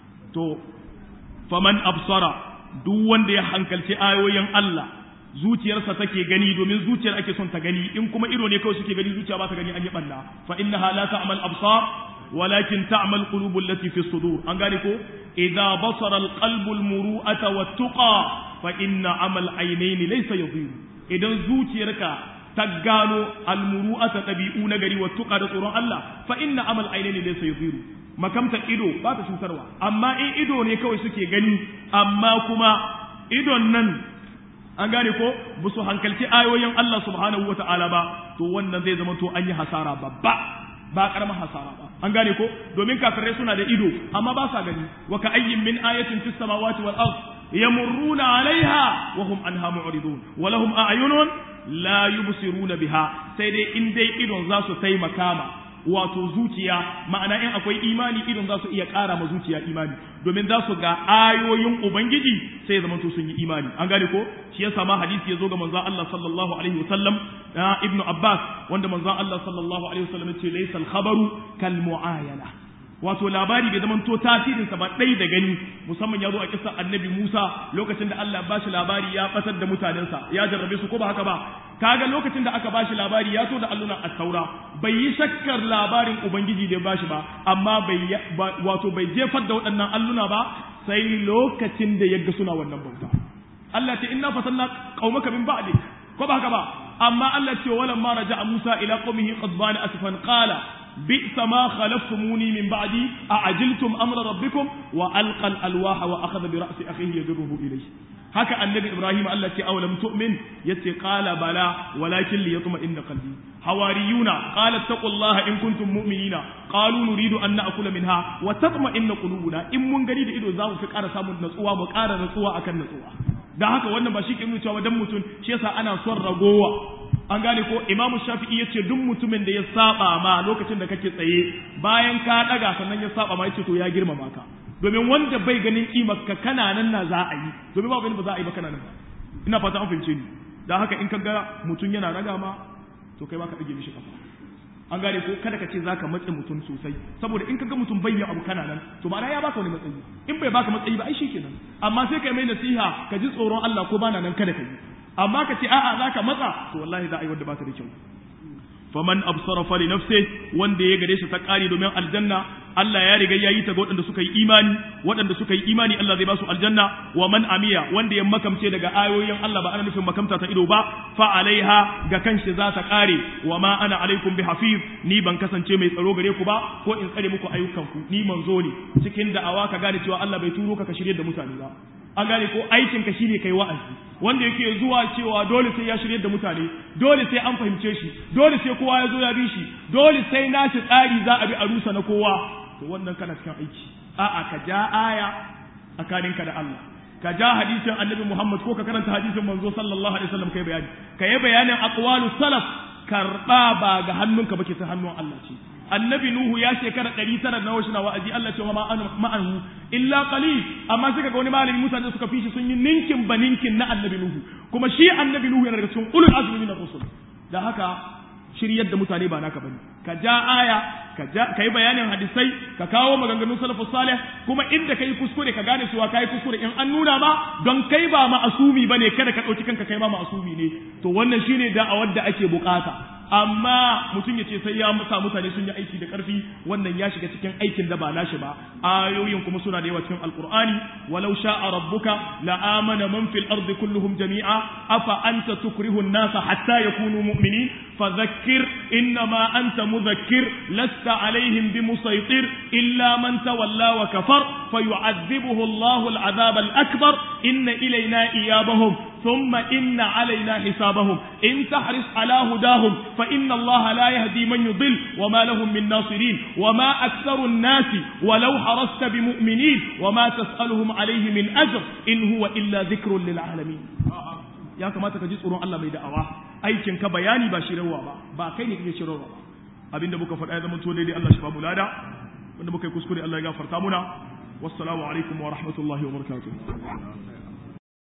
to faman absara duk wanda ya hankalci ayoyin Allah zuciyarsa take gani domin zuciyar ake son ta gani in kuma ido ne kawai suke gani zuciya ba ta gani an yi balla fa innaha la ta'mal absar walakin ta'mal qulubul lati fi sudur an gane ko idza basara al qalbu al muru'ata wat tuqa fa inna amal aynaini laysa yadhiru idan zuciyarka ta gano al muru'ata tabi'u na gari wat tuqa da tsoron Allah fa inna amal aynaini laysa yadhiru makamta ido ba ta cutarwa amma in ido ne kawai suke gani amma kuma idon nan an gane ko ba su hankalci ayoyin Allah subhanahu wa ta'ala ba to wannan zai zama to an yi hasara babba ba karamar hasara ba an gane ko domin kafirai suna da ido amma ba sa gani wa ka ayyin min ayatin fis samawati wal ard yamurruna alaiha wa hum anha mu'ridun wa lahum a'yunun la yubsiruna biha sai dai in dai idon za su taimaka ma wato zuciya ma'ana in akwai imani idon za su iya ƙara ma zuciya imani domin za su ga ayoyin ubangiji sai ya zamanto sun yi imani an gane ko shi yasa ma hadisi ya zo ga manzon Allah sallallahu alaihi wasallam na ibnu abbas wanda manzon Allah sallallahu alaihi wasallam ya ce laysa al-khabaru kal mu'ayana wato labari bai zama to tasirin sa ba dai da gani musamman ya zo a kissa annabi Musa lokacin da Allah ba shi labari ya batar da mutanensa ya jarrabe su ko ba haka ba kaga lokacin da aka bashi labari ya so da allunan at-taura bai yi shakkar labarin ubangiji da ya bashi ba amma bai wato bai jefar da waɗannan alluna ba sai lokacin da yaga suna wannan bauta Allah ce inna fatanna qaumaka min ba'di ko ba haka ba amma Allah ce walamma raja'a Musa ila qaumihi qadbana asfan qala بئس ما خلفتموني من بعدي أعجلتم أمر ربكم وألقى الألواح وأخذ برأس أخيه يجره إليه haka annabi Ibrahim Allah ce awalam tu'min yace qala bala walakin li yatma'inna qalbi hawariyuna qala taqullaha in kuntum mu'minina qalu nuridu an na'kula minha wa tatma'inna qulubuna in mun gani da ido za mu fi ƙara samun natsuwa mu ƙara natsuwa akan natsuwa dan haka wannan ba shi ke nuna cewa dan mutum shi yasa ana son ragowa an gane ko imamu shafi'i ya ce duk mutumin da ya saba ma lokacin da kake tsaye bayan ka daga sannan ya saba ma ya ce to ya girmama ka domin wanda bai ganin kimar ka kana nan na za a yi domin ba ganin ba za a yi ba kana nan ina fata an fahimce ni dan haka in ka ga mutum yana raga ma to kai ma ka dage mishi kafa an gane ko kada ka ce zaka matse mutum sosai saboda in ka ga mutum bai abu kana nan to ma'ana ya baka wani matsayi in bai baka matsayi ba ai shikenan amma sai kai mai nasiha ka ji tsoron Allah ko bana nan kada ka yi amma ka ce a'a za ka matsa to wallahi za a yi wanda ba ta da kyau faman absara fali nafsi wanda ya gare shi ta kare domin aljanna Allah ya riga yayi ta ga waɗanda suka yi imani waɗanda suka yi imani Allah zai ba su aljanna wa man amiya wanda ya makamce daga ayoyin Allah ba ana nufin makamta ta ido ba fa alaiha ga kanshi za ta kare wa ma ana alaikum bi hafiz ni ban kasance mai tsaro gare ku ba ko in tsare muku ayyukanku ni manzo ne cikin da'awa ka gane cewa Allah bai turo ka ka shirye da mutane ba an gane ko aikin ka shine kai wa'azi wanda yake zuwa cewa dole sai ya shirye da mutane dole sai an fahimce shi dole sai kowa ya zo ya bi shi dole sai nashi tsari za a bi a rusa na kowa to wannan kana cikin aiki a'a ka ja aya tsakaninka da Allah ka ja hadisin annabi Muhammad ko ka karanta hadisin manzo sallallahu alaihi wasallam kai bayani ka yi bayanin aqwalu salaf karba ba ga hannunka ba ke ta hannun Allah ce annabi nuhu ya shekara ɗari tara na wasu na wa'azi Allah ce wa ma'anhu illa qalil amma suka ga wani malami mutane suka fi shi sun yi ninkin ba ninkin na annabi nuhu kuma shi annabi nuhu yana daga cikin ulul azmi min rusul da haka shiryar da mutane ba naka bane ka ja aya ka ja ka yi bayanin hadisai ka kawo maganganun salafus salih kuma inda kai kuskure ka gane cewa kai kuskure in an nuna ma don kai ba ma'asumi bane kada ka dauki kanka kai ma ma'asumi ne to wannan shine da'awar da ake bukata amma mutum ya ce sai ya musa mutane sun yi aiki da ƙarfi wannan ya shiga cikin aikin da ba nashi ba ayoyin kuma suna da yawa cikin alqur'ani walau sha'a rabbuka la amana man fil ardi kulluhum jami'a afa anta tukrihu an-nasa hatta yakunu mu'minin fadhakkir innama anta mudhakkir lasta alaihim bimusaytir illa man tawalla wa kafar fayu'adhibuhu Allahu al-'adhab al-akbar inna ilayna iyabahum ثم إن علينا حسابهم إن تحرص على هداهم فإن الله لا يهدي من يضل وما لهم من ناصرين وما أكثر الناس ولو حرصت بمؤمنين وما تسألهم عليه من أجر إن هو إلا ذكر للعالمين ya kamata ka ji tsoron Allah mai da'awa aikin ka bayani ba shirarwa ba ba kai ne kake shirarwa ba abinda muka faɗa ya zama to daidai Allah shi ba mu lada wanda muka yi kuskure Allah ya gafarta muna wassalamu alaikum wa rahmatullahi wa barakatuh